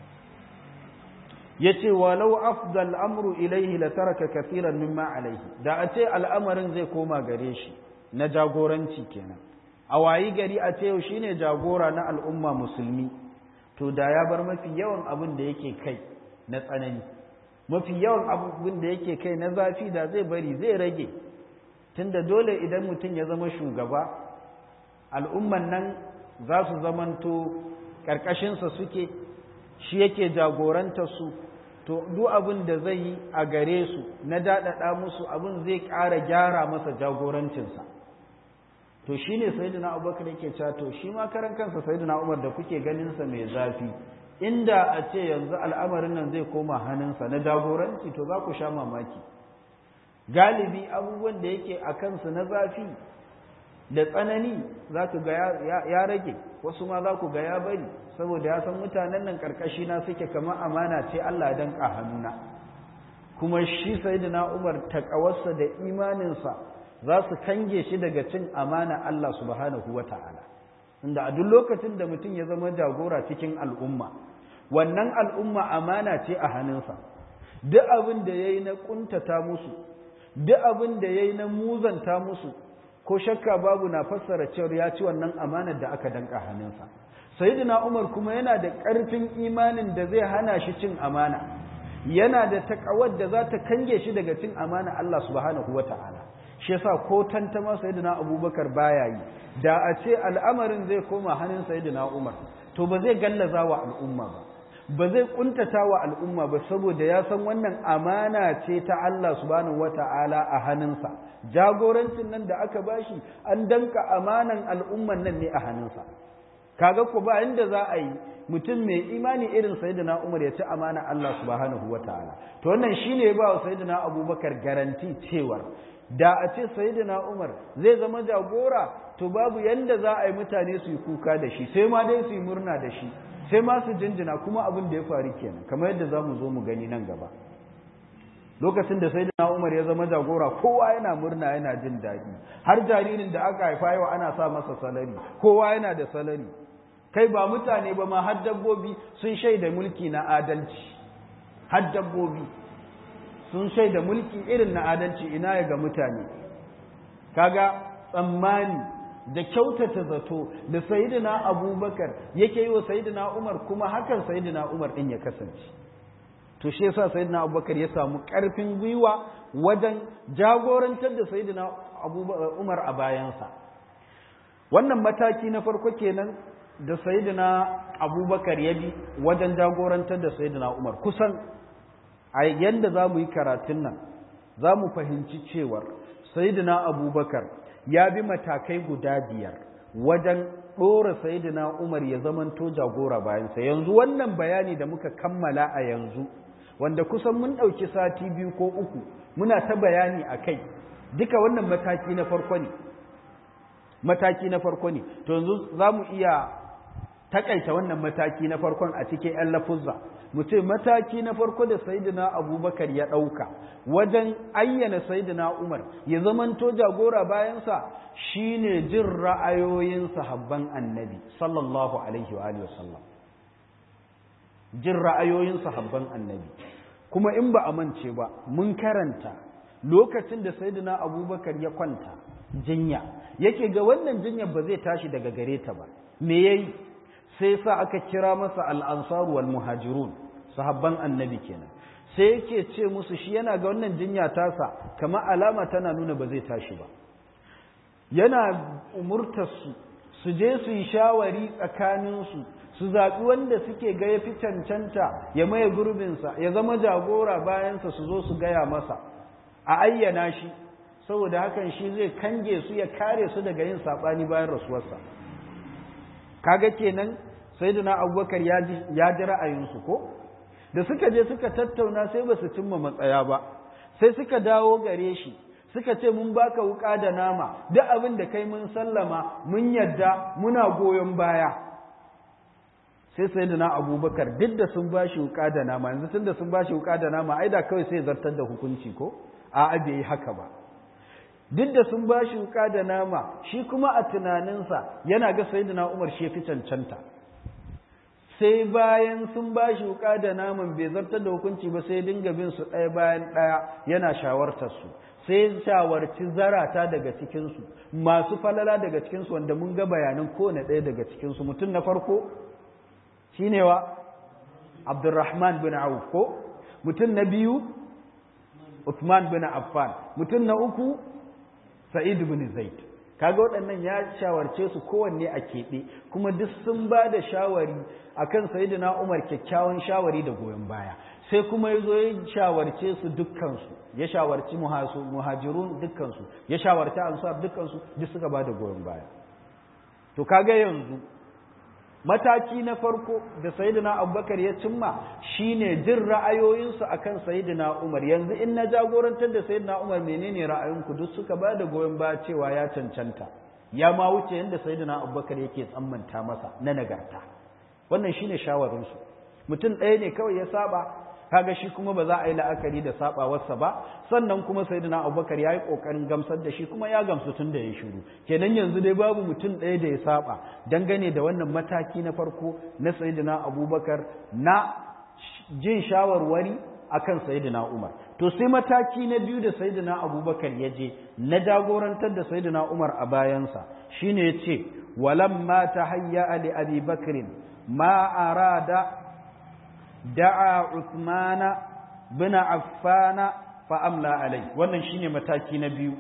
ya ce walau afdal amru ilaihi la taraka kafiran mimma alaihi da a ce al'amarin zai koma gare shi na jagoranci kenan a wayi gari a ce yau shine jagora na al'umma musulmi to da ya bar mafi yawan abin da yake kai na tsanani mafi yawan abin da yake kai na zafi da zai bari zai rage tunda dole idan mutum ya zama shugaba al'umman nan za su zamanto ƙarƙashinsa suke shi yake jagoranta su to duk abin da zai yi a gare su na daɗaɗa musu abin zai ƙara gyara masa jagorancinsa to shi ne sayidina abubakar yake cewa to shi ma karan kansa sayidina umar da kuke ganinsa mai zafi inda a ce yanzu al'amarin nan zai koma hannunsa na jagoranci to za ku sha mamaki galibi abubuwan da yake a kansu na zafi da tsanani za ku ga ya rage wasu ma za ku ga ya bari saboda ya san mutanen nan karkashi na suke kamar amana ce Allah dan hannuna kuma shi sayidina umar takawarsa da imaninsa za su kange shi daga cin amana Allah subhanahu wa ta'ala inda a duk lokacin da mutum ya zama jagora cikin al'umma wannan al'umma amana ce a hannunsa duk abin da ya yi na ƙuntata musu duk abin da ya yi na muzanta musu ko shakka babu na fassara cewar ya ci wannan amanar da aka danka hannunsa sayyidina umar kuma yana da ƙarfin imanin da zai hana shi cin amana yana da taƙawar da za ta kange shi daga cin amana Allah subhanahu wa ta'ala shi yasa ko tantama sayyidina abubakar baya yi da a ce al'amarin zai koma hannun sayyidina umar to ba zai gallaza wa al'umma ba ba zai kuntata wa al'umma ba saboda ya san wannan amana ce ta Allah subhanahu wata'ala a hannunsa jagorancin nan da aka bashi an danka amanan al'umman nan ne a hannunsa kaga ko ba inda za a yi mutum mai imani irin sayyidina Umar ya ci amana Allah subhanahu wata'ala to wannan shine ya ba wa sayyidina Abubakar garanti cewar da a ce sayyidina Umar zai zama jagora to babu yanda za a yi mutane su yi kuka da shi sai ma dai su yi murna da shi sai ma su jinjina kuma abin da ya faru kenan kamar yadda za mu zo mu gani nan gaba lokacin da sayyidina Umar ya zama jagora kowa yana murna yana jin daɗi har jaririn da aka haifa yau ana sa masa salari kowa yana da salari kai ba mutane ba ma har dabbobi sun shaida mulki na adalci har dabbobi sun shaida mulki irin na adalci ina ya ga mutane kaga tsammani da kyautata zato da sayidina abubakar yake yi wa sayidina umar kuma hakan sayidina umar din ya kasance to shi yasa sayidina abubakar ya samu karfin gwiwa wajen jagorantar da sayidina umar a bayansa wannan mataki na farko kenan da sayidina abubakar ya bi wajen jagorantar da sayidina umar kusan a yadda za mu yi karatun nan za mu fahimci cewar sayidina abubakar ya bi matakai guda biyar wajen ɗora sayidina umar ya zamanto jagora bayansa yanzu wannan bayani da muka kammala a yanzu wanda kusan mun ɗauki sati biyu ko uku muna ta bayani a kai duka wannan mataki na farko ne mataki na farko ne to yanzu za mu iya takaita wannan mataki na farkon a cikin 'yan lafuzza mu ce mataki na farko da sayidina abubakar ya ɗauka wajen ayyana sayidina umar ya zamanto jagora bayansa shine jin ra'ayoyin sahabban annabi sallallahu alaihi wa wasallam jin ra'ayoyin sahabban annabi kuma in ba a mance ba mun karanta lokacin da sayidina abubakar ya kwanta jinya yake ga wannan jinyar ba zai tashi daga gare ta ba me yayi sai sa aka kira masa al'ansaru wal muhajirun sahabban annabi kenan sai yake ce musu shi yana ga wannan jinya tasa kama alama tana nuna ba zai tashi ba yana umurtarsu su je su yi shawari tsakaninsu su zaɓi wanda suke ga ya fi cancanta ya maye gurbinsa ya zama jagora bayansa su zo su gaya masa a ayyana shi saboda hakan shi zai kange su ya kare su daga yin saɓani bayan rasuwarsa kaga kenan sayyidina abubakar ya ji ra'ayinsu ko da suka je suka tattauna sai ba su cimma matsaya ba sai suka dawo gare shi suka ce mun baka wuka da nama duk abin da kai mun sallama mun yadda muna goyon baya sai sayyidina abubakar duk da sun bashi wuka da nama yanzu tun da sun bashi wuka da nama ai da kawai sai zartar da hukunci ko a'a bai yi haka ba duk da sun bashi wuka da nama shi kuma a tunaninsa yana ga sayyidina Umar shi fi cancanta sai bayan sun bashi wuka da naman bai zartar da hukunci ba sai dinga bin su ɗaya bayan ɗaya yana shawartar su sai shawarci zarata daga cikin su masu falala daga cikin su wanda mun ga bayanan kowane ɗaya daga cikin su mutum na farko shine wa Abdurrahman bin Auf ko mutum na biyu Uthman bin Affan mutum na uku Sa'id bin Zaid kaga waɗannan ya shawarce su kowanne a keɓe kuma duk sun ba da shawari akan Sayyidina Umar kyakkyawan shawari da goyon baya sai kuma ya zo ya shawarce su dukkansu ya shawarci muhajirun dukkansu ya shawarci ansar dukkansu duk suka ba da goyon baya to kaga yanzu mataki na farko da sayyidina abubakar ya cimma shine jin ra'ayoyinsu akan sayyidina umar yanzu in na jagorantar da sayyidina umar menene ra'ayinku duk suka ba da goyon baya cewa ya cancanta ya ma wuce yadda sayyidina abubakar yake tsammanta masa na nagarta wannan shine shawarinsu mutum ɗaya ne kawai ya saba kaga shi kuma ba za a yi la'akari da sabawarsa ba sannan kuma sayyidina abubakar ya yi kokarin gamsar da shi kuma ya gamsu tun da ya shiru kenan yanzu dai babu mutum ɗaya da ya saba dangane da wannan mataki na farko na sayyidina abubakar na jin shawarwari akan sayyidina umar to sai mataki na biyu da sayyidina abubakar ya je na jagorantar da sayyidina umar a bayansa shine ya ce walamma tahayya li abi bakrin ma arada da'a Uthmana bin Affana fa amla alai wannan shine mataki na biyu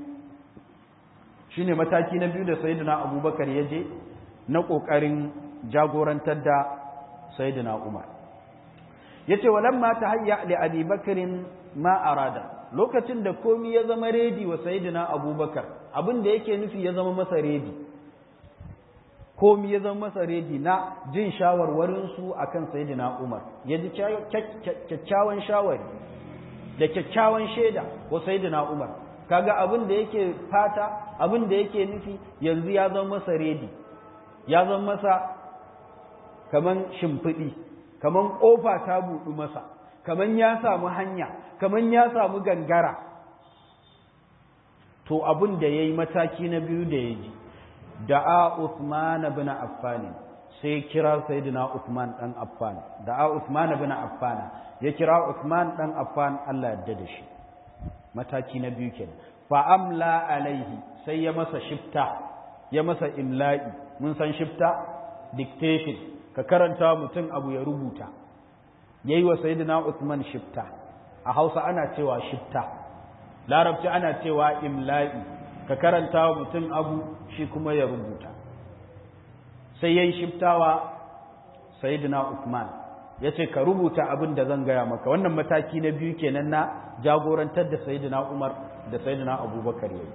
shine mataki na biyu da sayyidina Abubakar yaje na kokarin jagorantar da sayyidina Umar yace walamma tahayya li abi bakrin ma arada lokacin da komi ya zama redi wa sayyidina abubakar abin da yake nufi ya zama masa redi komi ya zama masa redi na jin shawarwarin su akan sayyidina umar ya ji kyakkyawan shawari da kyakkyawan shaida wa sayyidina umar kaga abin da yake fata abin da yake nufi yanzu ya zama masa redi ya zama masa kaman shimfiɗi kaman ƙofa ta buɗu masa kaman ya samu hanya kaman ya samu gangara to abin da ya yi mataki na biyu da ya ji da'a Uthman bin Affan sai kira sayyidina Uthman dan Affan da'a Uthman bin Affan ya kira Uthman dan Affan Allah yarda da shi mataki na biyu kenan fa amla alaihi sai ya masa shifta ya masa imla'i mun san shifta dictation ka karanta mutum abu ya rubuta yayi wa sayyidina Uthman shifta a Hausa ana cewa shifta larabci ana cewa imla'i ka karanta wa mutum abu shi kuma ya rubuta sai yayi shiftawa sayyidina Uthman yace ka rubuta abin da zan gaya maka wannan mataki na biyu kenan na jagorantar da sayyidina Umar da sayyidina Abubakar yayi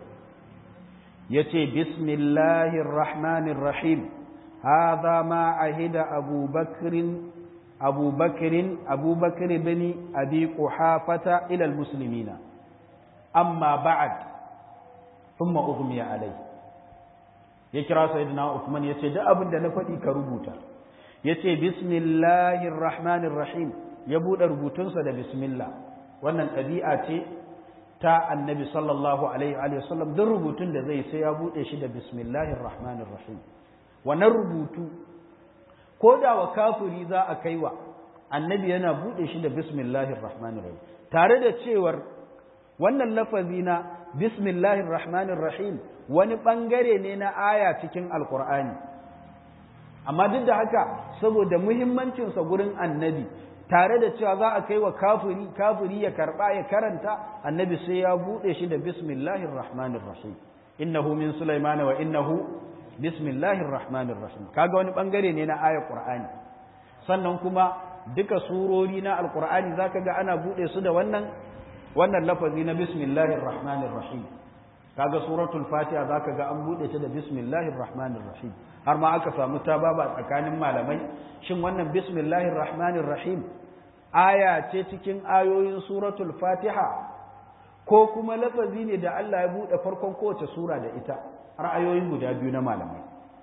yace bismillahir rahmanir rahim hadha ma ahida abubakrin abubakrin abubakar bin abi quhafata ila almuslimina amma ba'd thumma ughmiya alayhi ya kira sayyidina Uthman yace duk abin da na faɗi ka rubuta yace bismillahir rahmanir rahim ya bude rubutunsa da bismillah wannan ɗabi'a ce ta annabi sallallahu alaihi wa sallam duk rubutun da zai sai ya bude shi da bismillahir rahmanir rahim wannan rubutu ko da wa kafiri za a kaiwa annabi yana bude shi da bismillahir rahmanir rahim tare da cewar wannan lafazi na bismillahir rahmanir rahim wani bangare ne na aya cikin alkur'ani amma duk da haka saboda muhimmancinsa gurin annabi tare da cewa za a kai wa kafiri kafiri ya karba ya karanta annabi sai ya bude shi da bismillahir rahmanir rahim innahu min sulaiman wa innahu bismillahir rahmanir rahim kaga wani bangare ne na ayar qur'ani sannan kuma duka surori na alqur'ani zaka ga ana bude su da wannan wannan lafazi na bismillahir rahmanir rahim kaga suratul fatiha zaka ga an bude ta da bismillahir rahmanir rahim har ma aka samu tababa tsakanin malamai shin wannan bismillahir rahmanir rahim aya ce cikin ayoyin suratul fatiha ko kuma lafazi ne da Allah ya bude farkon kowace sura da ita ra'ayoyin guda biyu na malamai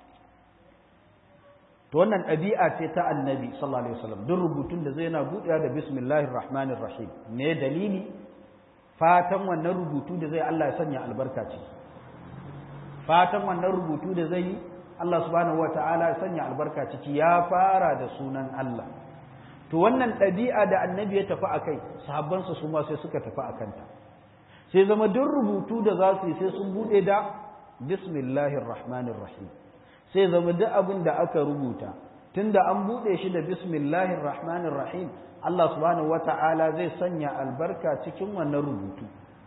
to wannan ɗabi'a ce ta annabi sallallahu alaihi wasallam duk rubutun da zai yana buɗewa da bismillahir rahmanir rahim ne dalili fatan wannan rubutu da zai Allah ya sanya albarka ce fatan wannan rubutu da zai yi Allah subhanahu wataala ya sanya albarka ciki ya fara da sunan Allah to wannan ɗabi'a da annabi ya tafi akai sahabbansa su ma sai suka tafi akanta sai zama duk rubutu da za su yi sai sun buɗe da bismillahir rahmanir rahim sai zama duk abin da aka rubuta tunda an buɗe shi da bismillahir rahmanir rahim Allah subhanahu wata'ala zai sanya albarka cikin wannan rubutu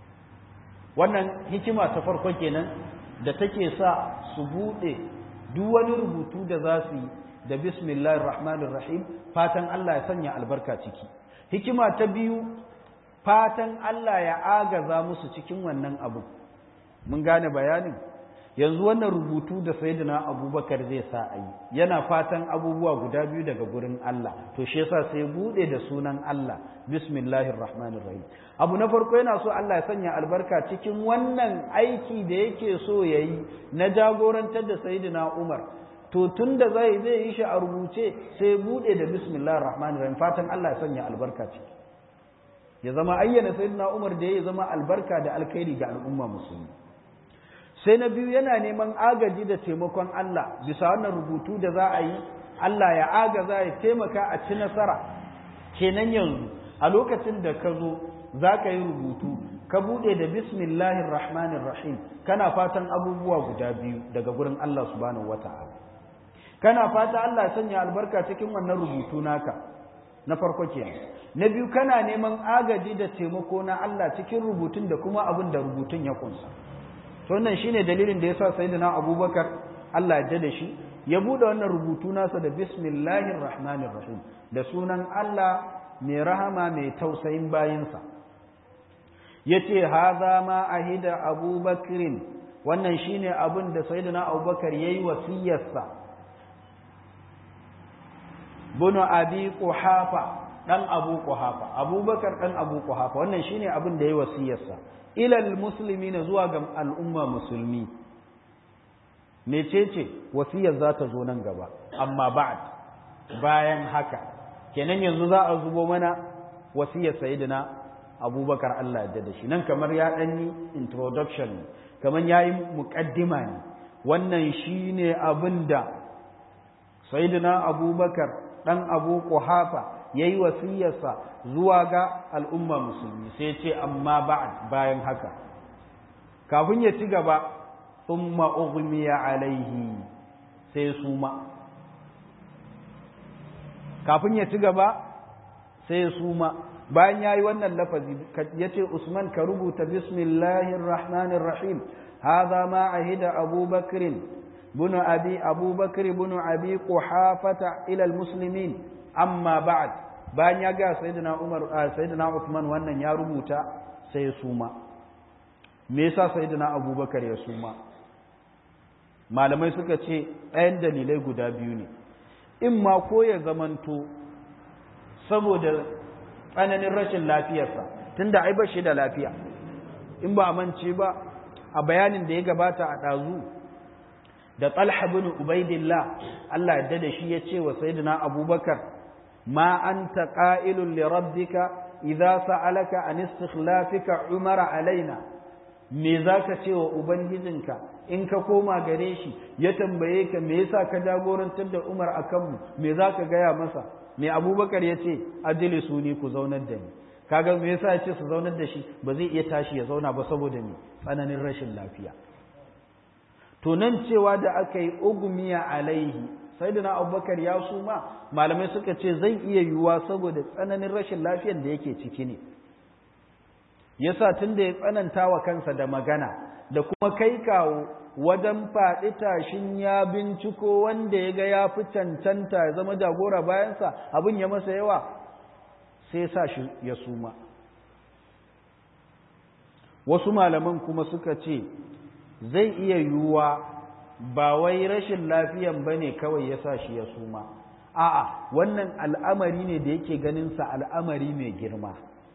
wannan hikima ta farko kenan da take sa su buɗe duk wani rubutu da za su yi da bismillahir rahmanir rahim fatan Allah ya sanya albarka ciki hikima ta biyu fatan Allah ya agaza musu cikin wannan abu mun gane bayanin yanzu wannan rubutu da sayyidina abubakar zai sa a yi yana fatan abubuwa guda biyu daga gurin Allah to shi yasa sai bude da sunan Allah bismillahir rahmanir rahim abu na farko yana so Allah ya sanya albarka cikin wannan aiki da yake so yayi na jagorantar da sayyidina Umar to tunda zai zai yi shi a rubuce sai bude da bismillahir rahmanir rahim fatan Allah ya sanya albarka ciki ya zama ayyana sayyidina Umar da ya zama albarka da alkhairi ga al'umma musulmi sai na biyu yana neman agaji da taimakon Allah bisa wannan rubutu da za a yi Allah ya agaza ya taimaka a ci nasara kenan yanzu a lokacin da ka zo za ka yi rubutu ka buɗe da bismillahir rahmanir rahim kana fatan abubuwa guda biyu daga gurin Allah subhanahu wata'ala kana fata Allah ya sanya albarka cikin wannan rubutu naka na farko kenan na biyu kana neman agaji da taimako na Allah cikin rubutun da kuma abin da rubutun ya kunsa to wannan shine dalilin da yasa sayyidina Abubakar Allah ya da shi ya bude wannan rubutu nasa da bismillahir rahmanir rahim da sunan Allah mai rahama mai tausayin bayinsa ya ce haza ma ahida abubakirin wannan shine abin da sayyidina abubakar ya yi wasiyarsa bunu abi kuhafa ɗan abu kuhafa abubakar ɗan abu kuhafa wannan shine abin da ya yi wasiyarsa ilal musulmi na zuwa ga al'umma musulmi mecece wasiyar za ta zo nan gaba amma ba'd bayan haka kenan yanzu za a zubo mana wasiyar sayyidina abubakar Allah ya da shi nan kamar ya ɗanyi introduction ne kamar ya yi muƙaddima ne wannan shi ne abin da sayyidina abubakar ɗan abu ƙuhafa ya yi wasiyarsa zuwa ga al'umma musulmi sai ce amma ba'd bayan haka kafin ya ci gaba ثم أغمي عليه sai suma kafin ya ci gaba sai suma bayan yayi wannan lafazi yace Usman ka rubuta bismillahir rahmanir rahim hadha ma ahida Abu Bakr ibn Abi Abu Bakr ibn Abi Quhafata ila almuslimin amma ba'd bayan ya ga sayyidina Umar sayyidina Uthman wannan ya rubuta sai suma me yasa sayyidina Abubakar ya suma malamai suka ce ɗayan dalilai guda biyu ne in ma ko ya zamanto saboda tsananin rashin lafiyarsa tunda ai ba shi da lafiya in ba a mance ba a bayanin da ya gabata a ɗazu da talha bin ubaidillah Allah yadda da shi ya ce wa sayyidina abubakar ma anta qa'ilun li rabbika idza sa'alaka an istikhlafika umara alaina me zaka ce wa ubangijinka in ka koma gare shi ya tambaye ka me yasa ka jagorantar da Umar a kanmu me za ka gaya masa me Abubakar ya ce ajili su ni ku zaunar da ni kaga me yasa ya ce su zaunar da shi ba zai iya tashi ya zauna ba saboda me tsananin rashin lafiya to nan cewa da aka yi ugumiya alaihi sayyidina Abubakar ya suma malamai suka ce zai iya yiwuwa saboda tsananin rashin lafiyar da yake ciki ne yasa tunda ya tsananta wa kansa da magana da kuma kai kawo wajen faɗi tashin ya binciko wanda ya ga ya fi cancanta ya zama jagora bayansa abin ya masa yawa sai sa shi ya suma wasu malaman kuma suka ce zai iya yiwuwa ba wai rashin lafiyan ba ne kawai ya sa shi ya suma a'a wannan al'amari ne da yake ganinsa al'amari mai girma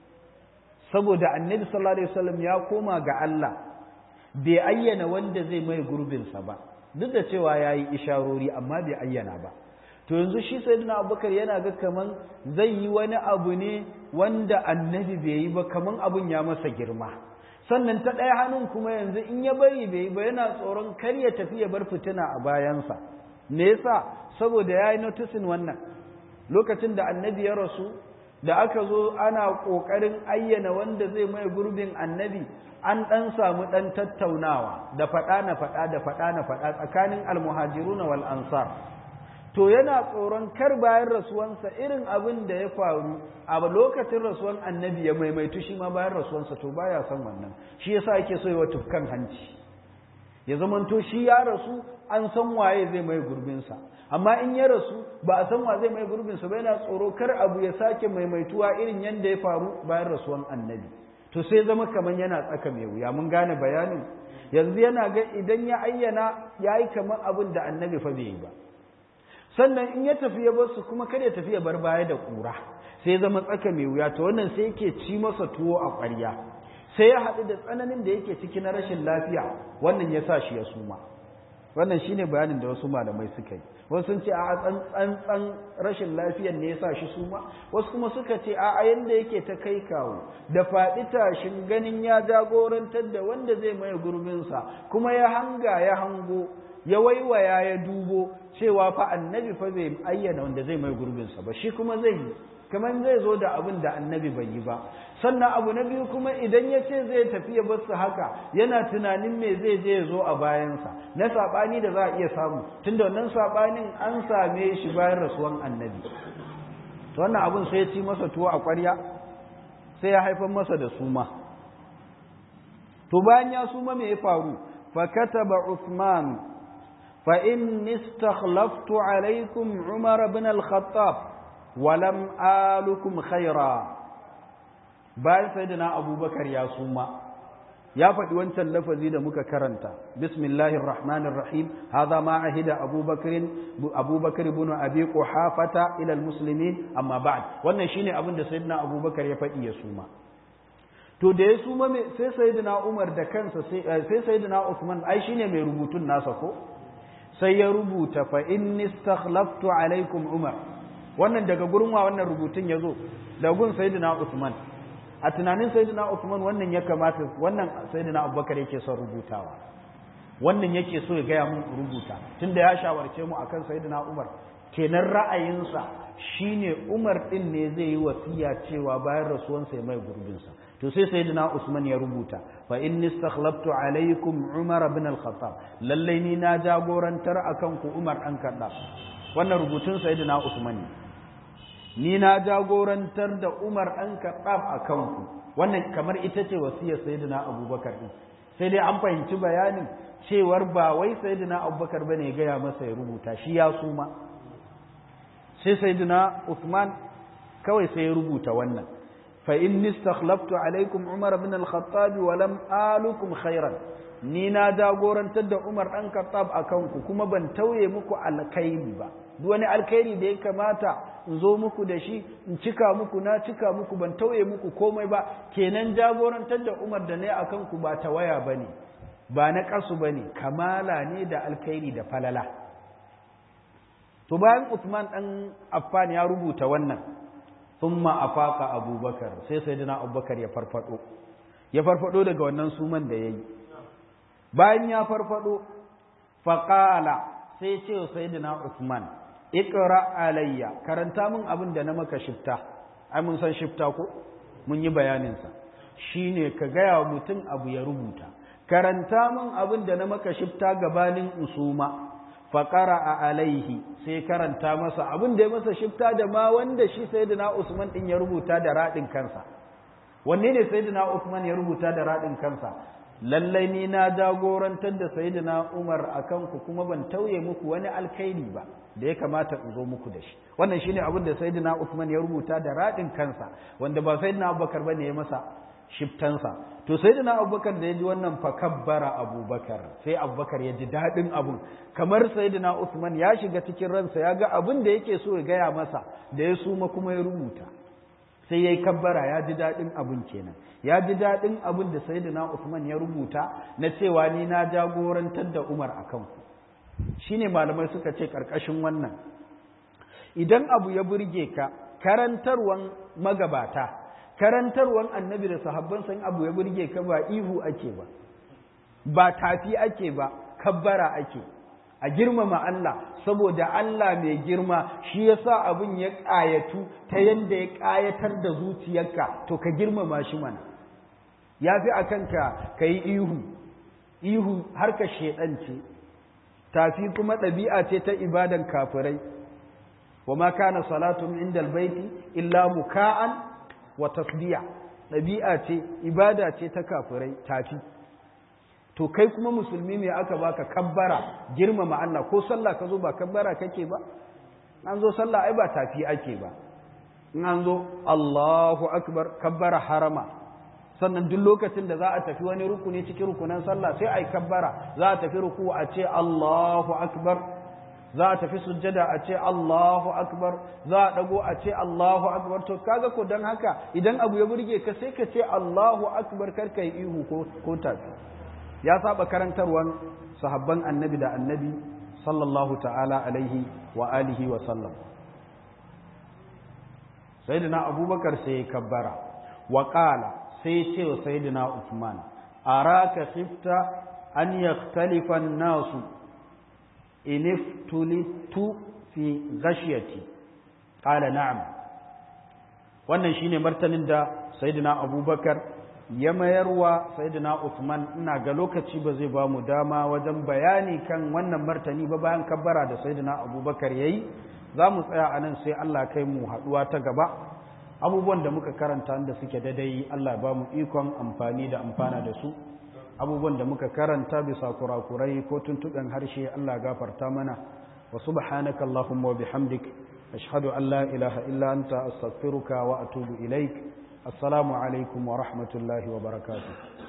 saboda annabi sallallahu alaihi wasallam ya koma ga Allah bai ayyana wanda zai mai gurbinsa ba duk da cewa ya yi isharori amma bai ayyana ba to yanzu shi sayyidina abubakar yana ga kaman zai yi wani abu ne wanda annabi bai yi ba kaman abun ya masa girma sannan ta ɗaya hannun kuma yanzu in ya bari bai yi ba yana tsoron kar ya tafi ya bar fitina a bayansa me yasa saboda ya yi notisin wannan lokacin da annabi ya rasu da aka zo ana ƙoƙarin ayyana wanda zai mai gurbin annabi an ɗan samu ɗan tattaunawa da faɗa na faɗa da faɗa na faɗa tsakanin almuhajiruna wal ansar to yana tsoron kar bayan rasuwansa irin abin da ya faru a lokacin rasuwan annabi ya maimaitu shi ma bayan rasuwansa to baya son wannan shi yasa yake so yawa tufkan hanci ya zamanto shi ya rasu an san waye zai mai gurbinsa amma in ya rasu ba a san wa zai mai gurbinsa ba yana tsoro kar abu ya sake maimaituwa irin yadda ya faru bayan rasuwan annabi to sai zama kamar yana tsaka mai wuya mun gane bayanin yanzu yana ga idan ya ayyana ya yi kamar abin da annabi fa bai yi ba sannan in ya tafi ya bar su kuma kada ya tafi ya bar baya da ƙura sai zama tsaka mai wuya to wannan sai yake ci masa tuwo a ƙwarya sai ya haɗu da tsananin da yake ciki na rashin lafiya wannan ya sa shi ya suma wannan shine bayanin da wasu malamai suka yi wasu sun ce a tsantsan rashin lafiyar ne ya sa shi suma wasu kuma suka ce a yanda yake ta kai kawo da faɗi tashin ganin ya jagorantar da wanda zai maye gurbinsa kuma ya hanga ya hango ya waiwaya ya dubo cewa fa annabi fa bai ayyana wanda zai mai gurbinsa ba shi kuma zai yi kamar zai zo da abin da annabi bai yi ba sannan abu na biyu kuma idan ya ce zai tafi ya basu haka yana tunanin me zai je ya zo a bayansa na saɓani da za a iya samu tunda wannan saɓanin an same shi bayan rasuwan annabi to wannan abin sai ya ci masa tuwo a ƙwarya sai ya haifar masa da suma to bayan ya suma me ya faru fa kataba Uthman fa inni istakhlaftu alaikum Umar ibn al-Khattab walam alukum khaira bayan sayyidina abubakar ya suma ya faɗi wancan lafazi da muka karanta bismillahir rahmanir rahim hadha ma ahida abubakar abubakar ibn abi quhafata ila almuslimin amma ba'd wannan shine abin da sayyidina abubakar ya faɗi ya suma to da ya suma sai sayyidina umar da kansa sai sayyidina usman ai shine mai rubutun nasa ko sai ya rubuta fa inni istakhlaftu alaikum umar wannan daga gurin wa wannan rubutun yazo da gun sayyidina usman a tunanin sayyidina Uthman wannan ya kamata wannan sayyidina Abubakar yake son rubutawa wannan yake so ya gaya mun rubuta tunda ya shawarce mu akan sayyidina Umar kenan ra'ayinsa shine Umar din ne zai yi wasiya cewa bayan rasuwansa ya mai gurbin sa to sai sayyidina Usman ya rubuta fa inni istakhlaftu alaykum Umar ibn al-Khattab lalle ni na jagorantar akan ku Umar dan Khattab wannan rubutun sayyidina Usman ne ni na jagorantar da Umar ɗan Kaɗaf a kanku wannan kamar ita ce wasiyar Sayyidina Abubakar ɗin sai dai an fahimci bayanin cewar ba wai Sayyidina Abubakar bane ya gaya masa ya rubuta shi ya suma sai Sayyidina Uthman kawai sai ya rubuta wannan fa inni istakhlaftu alaikum Umar ibn al-Khattab wa lam alukum khairan ni na jagorantar da Umar ɗan Khattab a kanku kuma ban tauye muku alkhairi ba duk wani alkhairi da ya kamata in zo muku da shi in cika muku na cika muku ban tauye muku komai ba kenan jagorantar da Umar da ne a kanku ba tawaya bane ba na kasu bane kamala ne da alkhairi da falala to bayan Uthman dan Affan ya rubuta wannan thumma afaqa Abubakar sai sayyidina Abubakar ya farfado ya farfado daga wannan suman da yayi bayan ya farfado faqala sai ce sayyidina Uthman iqra alayya karanta min abin da na maka shifta ai mun san shifta ko mun yi bayanin sa shine ka gaya wa mutum abu ya rubuta karanta min abin da na maka shifta gabanin usuma fa qara'a alaihi sai karanta masa abin da ya masa shifta da ma wanda shi sayyidina Usman din ya rubuta da radin kansa wanne ne sayyidina Usman ya rubuta da radin kansa lallai ni na jagorantar da sayyidina Umar akan ku kuma ban tauye muku wani alkhairi ba da ya kamata in zo muku da shi wannan shine abin da sayyidina Uthman ya rubuta da radin kansa wanda ba sayyidina Abubakar bane ya masa shiftansa to sayyidina Abubakar da ya ji wannan fa kabbara Abubakar sai Abubakar ya ji dadin abun kamar sayyidina Uthman ya shiga cikin ransa ya ga abin da yake so ya gaya masa da ya suma kuma ya rubuta sai yayi kabbara ya ji dadin abun kenan ya ji dadin abun da sayyidina Uthman ya rubuta na cewa ni na jagorantar da Umar akan ku shine malamai suka ce ƙarƙashin wannan idan abu ya burge ka karantarwan magabata karantarwan annabi da sahabban san abu ya burge ka ba ihu ake ba ba tafi ake ba kabbara ake a girmama Allah saboda Allah mai girma shi yasa abin ya ƙayatu ta yanda ya ƙayatar da zuciyarka to ka girmama shi mana ya fi a kanka ka yi ihu ihu har ka ce tafi kuma ɗabi'a ce ta ibadan kafirai wa ma kana salatun indal baiti illa muka'an wa tasdiya ɗabi'a ce ibada ce ta kafirai tafi to kai kuma musulmi ne aka baka kabbara girmama Allah ko sallah ka zo ba kabbara kake ba an zo sallah ai ba tafi ake ba in an zo Allahu akbar kabbara harama sannan duk lokacin da za a tafi wani rukuni cikin rukunan sallah sai ai kabbara za a tafi ruku a ce Allahu akbar za a tafi sujjada a ce Allahu akbar za a dago a ce Allahu akbar to kaga ko dan haka idan abu ya burge ka sai ka ce Allahu akbar kar kai ihu ko ko tafi ya saba karantarwan sahabban annabi da annabi sallallahu ta'ala alaihi wa alihi wa sallam sayyidina abubakar sai ya kabbara wa qala sai ce wa sayyidina Uthman araka khifta an yakhtalifa an-nasu in iftulitu fi ghashyati qala na'am wannan shine martanin da sayyidina Abubakar ya mayarwa sayyidina Uthman ina ga lokaci ba zai ba mu dama wajen bayani kan wannan martani ba bayan kabbara da sayyidina Abubakar yayi za mu tsaya anan sai Allah kai mu haduwa ta gaba abubuwan da muka karanta da suke daidai Allah ba mu ikon amfani da amfana da su abubuwan da muka karanta bisa kurakurai ko tuntuɓen harshe Allah gafarta mana wa subhanaka Allahumma wa bihamdik ashhadu an la ilaha illa anta astaghfiruka wa atubu ilaik assalamu alaikum wa rahmatullahi wa barakatuh